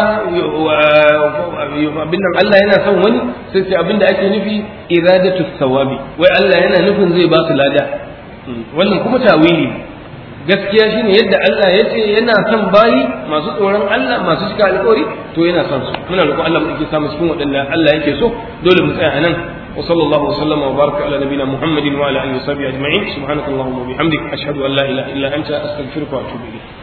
abin nan Allah yana son wani sai sai abin da ake nufi iradatu thawabi wai Allah yana nufin zai ba su lada wannan kuma tawili gaskiya shine yadda Allah ya ce yana son bayi masu tsoron Allah masu cika alƙawari to yana son su muna roƙon Allah mu samu cikin waɗanda Allah yake so dole mu tsaya anan wa sallallahu wa sallama wa baraka ala nabina Muhammadin wa ala alihi wa sahbihi ajma'in subhanakallahumma wa bihamdik ashhadu an la ilaha illa anta astaghfiruka wa atubu ilayk